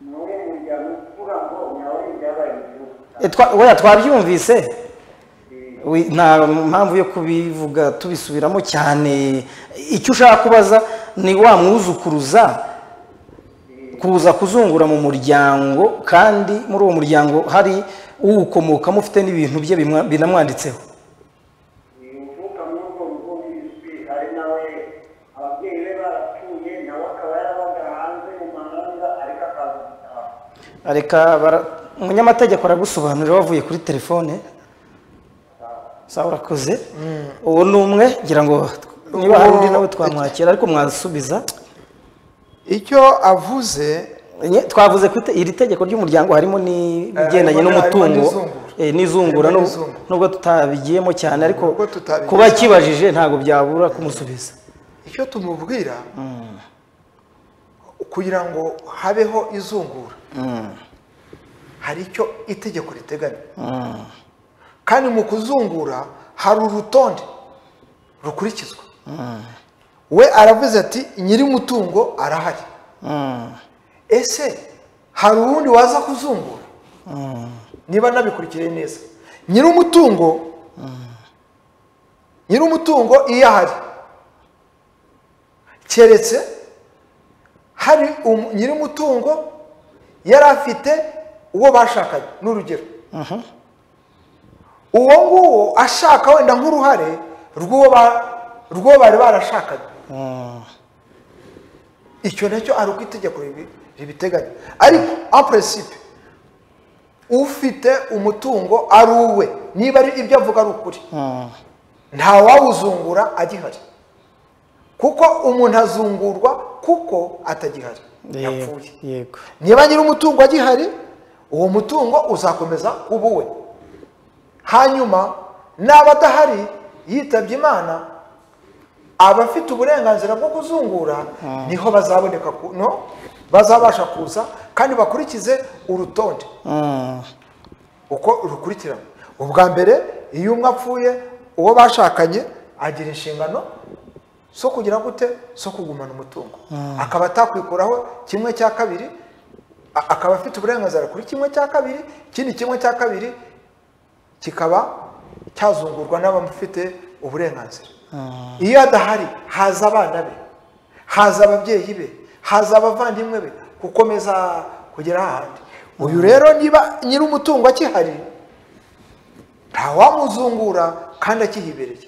ni uwo mu muryango uvuga ngo nawe ibyabaye mu gihugu E, twa- oya twabyumvise Wi- nta mpamvu yo kubivuga tubisubiramo cyane icyo ushaka kubaza ni wa mwuzukuruza kuza kuzungura mu muryango kandi muri uwo muryango hari uwukomokamo ufite n'ibintu bye bimwa- binamwanditseho ni uvuka muri urwo rugo bizwi ari nawe ababyeyi be barapfuye nawe akaba yarabaga hanze mu mahanga ariko akaza gutaha reka bara- umunyamategeko aragusobanurira wavuye kuri telefone sawa urakoze uwo ni umwe ngira ngo niba hari undi nawe twamwakira ariko mwasubiza icyo avuze Nye- twavuze ko ite- iri tegeko ry'umuryango harimo n'ibigendanye harimo- n'umutungo harimo n'izungura. eh, n'izungura Harimo n'ub- n'izungura. nubwo tutabigiyemo cyane ariko Nubwo tutabigiyemo. kuba akibajije ntabwo byabura kumusubiza icyo tumubwira kugira ngo habeho izungura hari icyo itegeko riteganya kandi mu kuzungura hari urutonde rukurikizwa we aravuze ati nyir'umutungo arahari ese hari uwundi waza kuzungura niba nabikurikiye neza nyir'umutungo nyir'umutungo iyo ahari keretse hari umu- nyir'umutungo yari afite uwo bashakanye ni urugero uwo nguwo ashaka wenda nk'uruhare rw'uwo ba- rw'uwo bari barashakanye icyo nacyo ari uko itegeko ribi- ribiteganya ariko en principe ufite umutungo ari uwe niba ari ibyo avuga ari ukuri ntawawuzungura agihari kuko umuntu azungurwa kuko atagihari yego yapfuye yego niba nyir'umutungo agihari uwo mutungo uzakomeza kuba uwe hanyuma n'aba adahari yitabye imana abafite uburenganzira bwo kuzungura niho bazaboneka ku- no bazabasha kuza kandi bakurikize urutonde Mm. uko rukurikirana ubwa mbere iyo umwe apfuye uwo bashakanye agira inshingano zo kugira gute zo kugumana umutungo akaba atakwikuraho kimwe cya kabiri a- akaba afite uburenganzira kuri kimwe cya kabiri ikindi kimwe cya kabiri kikaba cyazungurwa n'abamufite uburenganzira iyo adahari haza abana be haza ababyeyi be haza abavandimwe be gukomeza kugera ahandi uyu rero niba nyir'umutungo akihari ntawamuzungura kandi akihibereye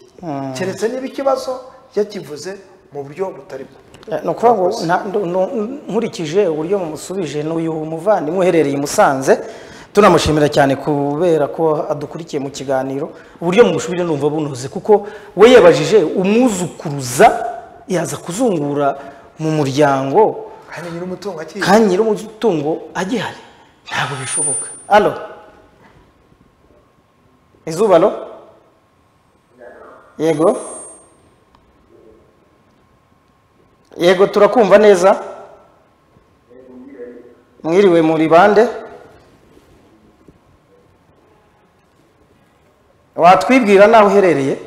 keretse niba ikibazo yakivuze mu buryo butari bwo Eh, ni ukuvuga ngo nta- ndu- nu- nkurikije uburyo mumusubije n'uyu muvandimwe uherereye i musanze tunamushimira cyane kubera ko adukurikiye mu kiganiro uburyo mumusubije numva bunoze kuko we yabajije umwuzukuruza yaza kuzungura mu muryango kandi nyir'umutungo akihirira kandi nyir'umutungo agihari ntabwo bishoboka alo izuba alo yego yego turakumva neza mwiriwe muri bande watwibwira naho uherereye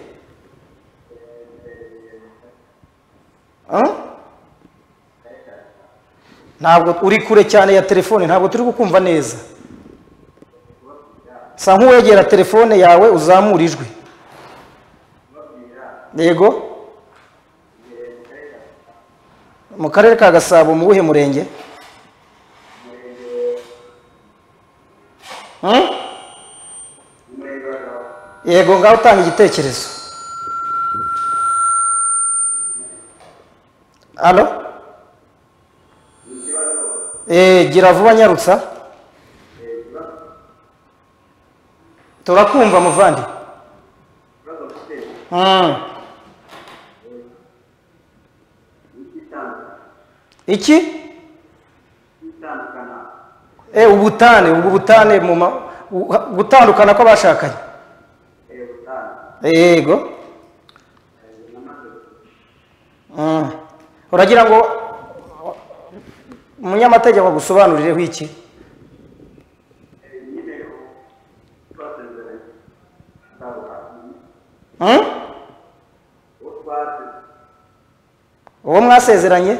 Huh? ntabwo uri kure cyane ya telefone ntabwo turi kukumva neza sa nk'uwegera telefone yawe uzamura ijwi yego mu karere ka gasabo mu wuhe murenge Hmm? yego ngaho utanga igitekerezo alo Eh, gira vuba nyarutsa turakumva muvandi Mm. iki Eh, ubutane ubwo butane mu ma- u- gutandukana kw'abashakanye yego Mm. uragira ngo umunyamategeko agusobanurireho iki Hmm? uwo mwasezeranye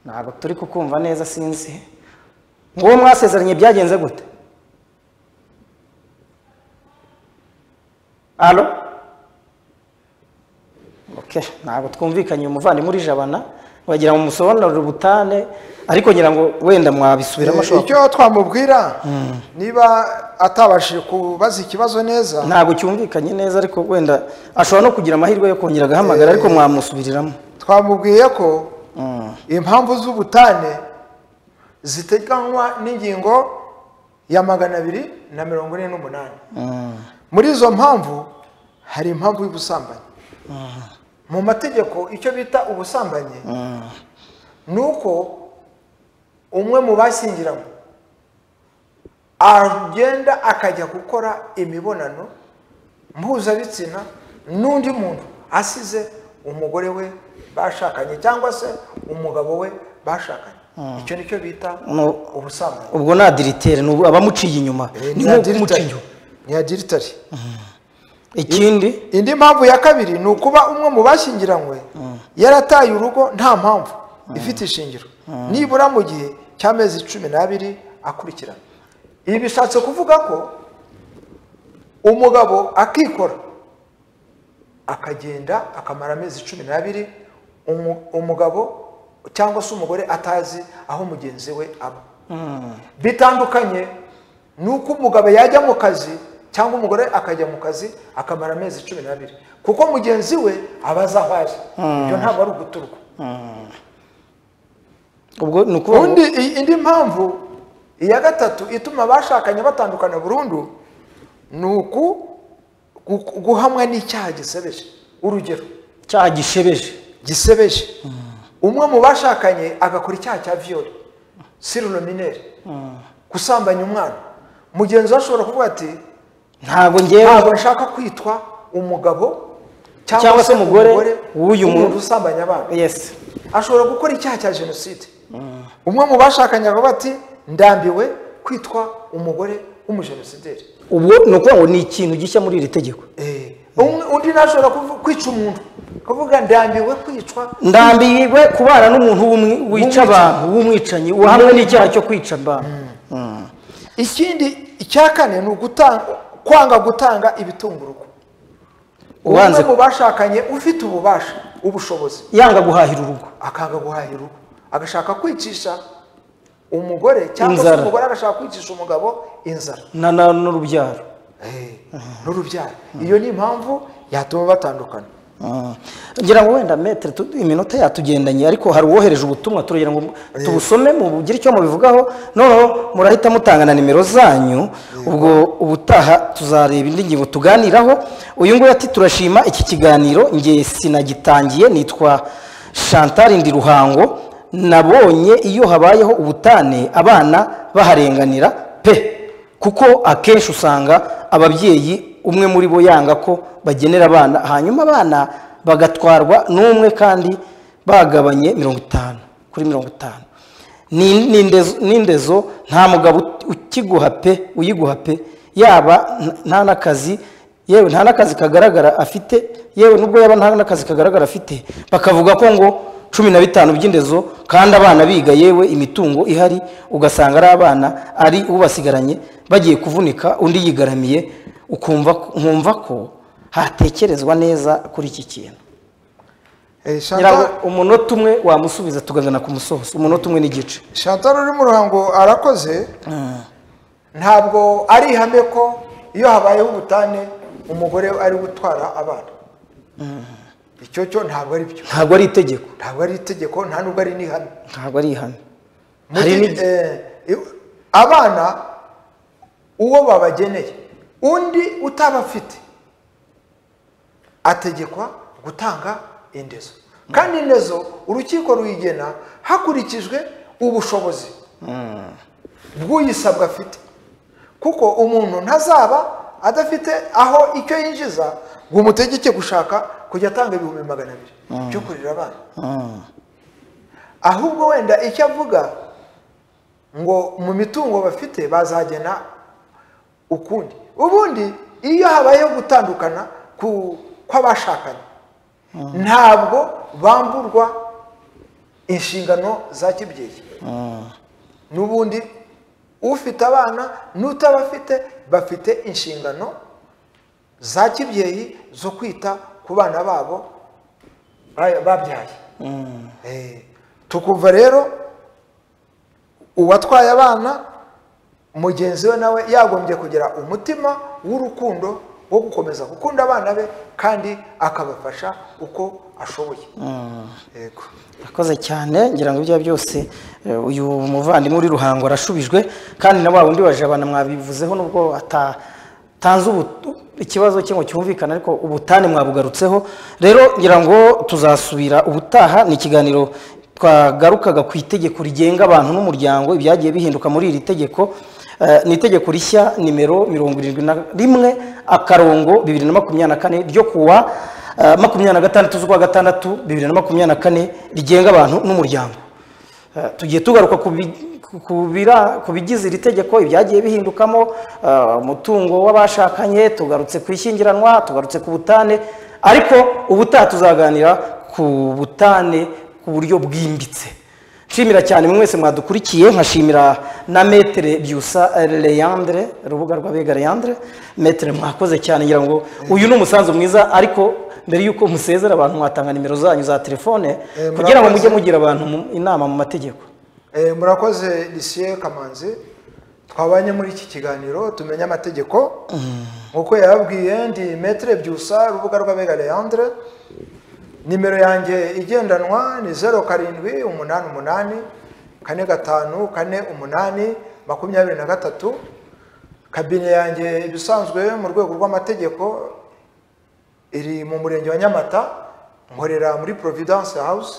ntabwo turi kukumva neza sinzi ngo uwo mwasezeranye byagenze gute alo Okay, ntabwo twumvikanye umuvandimwe muri jabana wagira ngo musobanurire ubutane ariko ngira ngo wenda mwabisubiramo Eh, ashobora icyo twamubwira niba atabashije kubaza ikibazo neza ntabwo cyumvikanye neza ariko wenda ashobora no kugira amahirwe yo kongera agahamagara ariko mwamusubiriramo twamubwiye ko impamvu z'ubutane ziteganywa n'ingingo ya magana abiri na mirongo ine n'umunani muri izo mpamvu hari impamvu y'ubusambanyi mu mategeko icyo bita ubusambanyi ni uko umwe mu bashyingiranywe agenda akajya gukora imibonano mpuzabitsina n'undi muntu asize umugore we bashakanye cyangwa se umugabo we bashakanye icyo ni cyo bita No. ubusambanyi ubwo ni adiritere ni abamuciye inyuma ni nko kumuca inyuma ni adiritari ikindi indi mpamvu ya kabiri ni ukuba umwe mu bashyingiranywe yarataye urugo nta mpamvu ifite ishingiro nibura mu gihe cy'amezi cumi n'abiri akurikirana ibi bishatse kuvuga ko umugabo akikora akagenda akamara amezi cumi n'abiri umu- umugabo cyangwa se umugore atazi aho mugenzi we aba bitandukanye ni uko umugabo yajya mu kazi cyangwa umugore akajya mu kazi akamara amezi cumi n'abiri kuko mugenzi we aba azi aho ari ibyo ntabwo ari uguturwa ubwo ni ukuvuga ngo- ubundi i- indi mpamvu iya gatatu ituma abashakanye batandukana burundu ni uku gu- guhamwa n'icyaha gisebeje urugero icyaha gishebeje gisebeje umwe mu bashakanye agakora icyaha cya viyori sirulomineri gusambanya umwana mugenzi we ashobora kuvuga ati ntabwo ntabwo ngewe nshaka kwitwa umugabo Cyangwa se umugore w'uyu w'uyu muntu mu- usambanya abana yesi ashobora gukora icyaha cya jenoside umwe mu bashakanye akavuga ati ndambiwe kwitwa umugore w'umujenosideri ubwo ni ukuvuga ngo ni ikintu gishya muri iri tegeko Umwe- undi nashobora kuvu- kwica umuntu akavuga ndambiwe kwicwa ndambiwe kubana n'umuntu w'umwi- wica abantu w'umwicanyi uhamwe n'icyaha cyo kwica abantu ikindi icya kane ni ugutanga kwanga gutanga ibitunga urugo umwe Ubanza- mu bashakanye ufite ububasha ubushobozi yanga guhahira urugo akanga guhahira urugo agashaka kwicisha umugore cyangwa se Inzara. umugore agashaka kwicisha umugabo inzara na- na- n'urubyaro Eh, n'urubyaro iyo ni impamvu yatuma batandukana ngira ngo wenda metere tu- iminota yatugendanye ariko hari uwohereje ubutumwa turagira ngo tubusome mugire icyo mubivugaho noneho murahita mutanga na nimero zanyu ubwo ubutaha tuzareba indi ngingo tuganiraho uyu nguyu ati turashima iki kiganiro nge sinagitangiye nitwa chantal ndi ruhango nabonye iyo habayeho ubutane abana baharenganira pe kuko akenshi usanga ababyeyi umwe muri bo yanga ko bagenera abana hanyuma abana bagatwarwa n'umwe kandi bagabanye mirongo itanu kuri mirongo itanu Ni- ni indezo- ni indezo nta mugabo ut- ukiguha pe uyiguha pe yaba nta- nta n'akazi yewe nta n'akazi kagaragara afite yewe nubwo yaba nta n'akazi kagaragara afite bakavuga ko ngo cumi na bitanu by'indezo kandi abana biga yewe imitungo ihari ugasanga ari abana ari ubasigaranye bagiye kuvunika undi yigaramiye ukumva nkumva ko hatekerezwa neza kuri iki kintu Eh, ngira ngo Chantal- umunota umwe wamusubiza tukagana ku musozo umunota umwe n'igice Chantal uri mu ruhango arakoze ntabwo ari ihame ko iyo habayeho ubutane umugore ari gutwara abana icyo cyo ntabwo ari byo ntabwo ari itegeko ntabwo ari itegeko nta nubwo ari n'ihame ntabwo ari ihame Muri- hari n'igi- eh, i- abana uwo babageneye undi utabafite ategekwa gutanga indezo kandi indezo urukiko ruyigena hakurikijwe ubushobozi bw'uyisabwa afite kuko umuntu ntazaba adafite aho icyo yinjiza ngo umutegeke gushaka kujya atanga ibihumbi magana abiri byo kurira abana ahubwo wenda icyo avuga ngo mu mitungo bafite bazagena ukundi ubundi iyo habayeho gutandukana ku- kw'abashakanye ntabwo bamburwa inshingano za kibyeyi n'ubundi ufite abana n'utabafite bafite inshingano za kibyeyi zo kwita ku bana babo ba- babyaye Eh, tukumva rero uwatwaye abana mugenzi we nawe yagombye kugira umutima w'urukundo wo gukomeza gukunda abana be kandi akabafasha uko ashoboye yego Akoze cyane ngira ngo ibyo byose eh, uyu muvandimwe uri ruhango arashubijwe kandi na wa wundi wa jabana mwabivuzeho nubwo atatanze ubu- ikibazo cye ngo cyumvikane ariko ubutane mwabugarutseho rero ngira ngo tuzasubira ubutaha ni ikiganiro twagarukaga ku itegeko rigenga abantu n'umuryango ibyagiye bihinduka muri iri tegeko Eh, ni itegeko rishya nimero mirongo irindwi na rimwe akarongo bibiri na makumyabiri na kane ryo kuwa eh, makumyabiri na gatandatu z'ukwa gatandatu bibiri na makumyabiri na kane rigenga abantu n'umuryango Eh, tugiye tugaruka ku bi- ku- ku bira- ku bigize iri tegeko ibyagiye bihindukamo eh, umutungo w'abashakanye tugarutse ku ishyingiranwa tugarutse ku butane ariko ubutaha tuzaganira ku butane ku buryo bwimbitse nshimira cyane mwese mwadukurikiye nkashimira na metere byusa leyandre urubuga rw'abega leyandre metere mwakoze cyane ngira ngo uyu ni umusanzu mwiza ariko mbere y'uko musezera abantu mwatanga nimero zanyu za telefone Eh, kugira ngo murakoze. mujye mugira abantu mu- inama mu mategeko Eh, murakoze lisiye kamanzi twabanye muri iki kiganiro tumenye amategeko nk'uko yababwiye ndi metere byusa urubuga rw'abega leandre nimero yanjye igendanwa ni zeru karindwi umunani umunani kane gatanu kane umunani makumyabiri na gatatu kabine yanjye ibisanzwe mu rwego rw'amategeko iri mu murenge wa nyamata nkorera muri providence house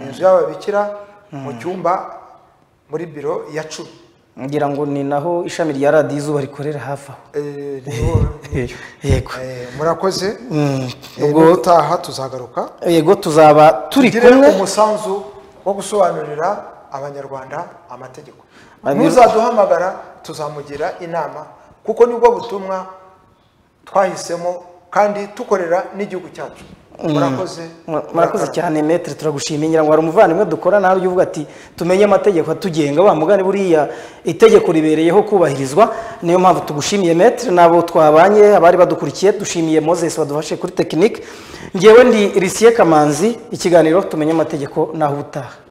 inzu y'ababikira mu cyumba muri biro ya cumi ngira ngo ni naho ishami rya radiyo izuba rikorera hafi aho Eh, niho- yego Eh, murakoze Mm. Eh, n'ubutaha tuzagaruka yego tuzaba turi tugire kumwe umusanzu wo gusobanurira abanyarwanda amategeko Abiro- n'uzaduhamagara tuzamugira inama kuko nibwo butumwa twahisemo kandi tukorera n'igihugu cyacu murakoze Mura- murakoze cyane metre turagushimiye ngira ngo hari umuvandimwe dukora nawe ujya uvuga ati tumenye amategeko atugenga wa mugani buriya itegeko ribereyeho kubahirizwa niyo mpamvu tugushimiye metre n'abo twabanye abari badukurikiye dushimiye moses wadufashe kuri tekinike ngewe ndi risiye kamanzi ikiganiro tumenye amategeko naho ubutaha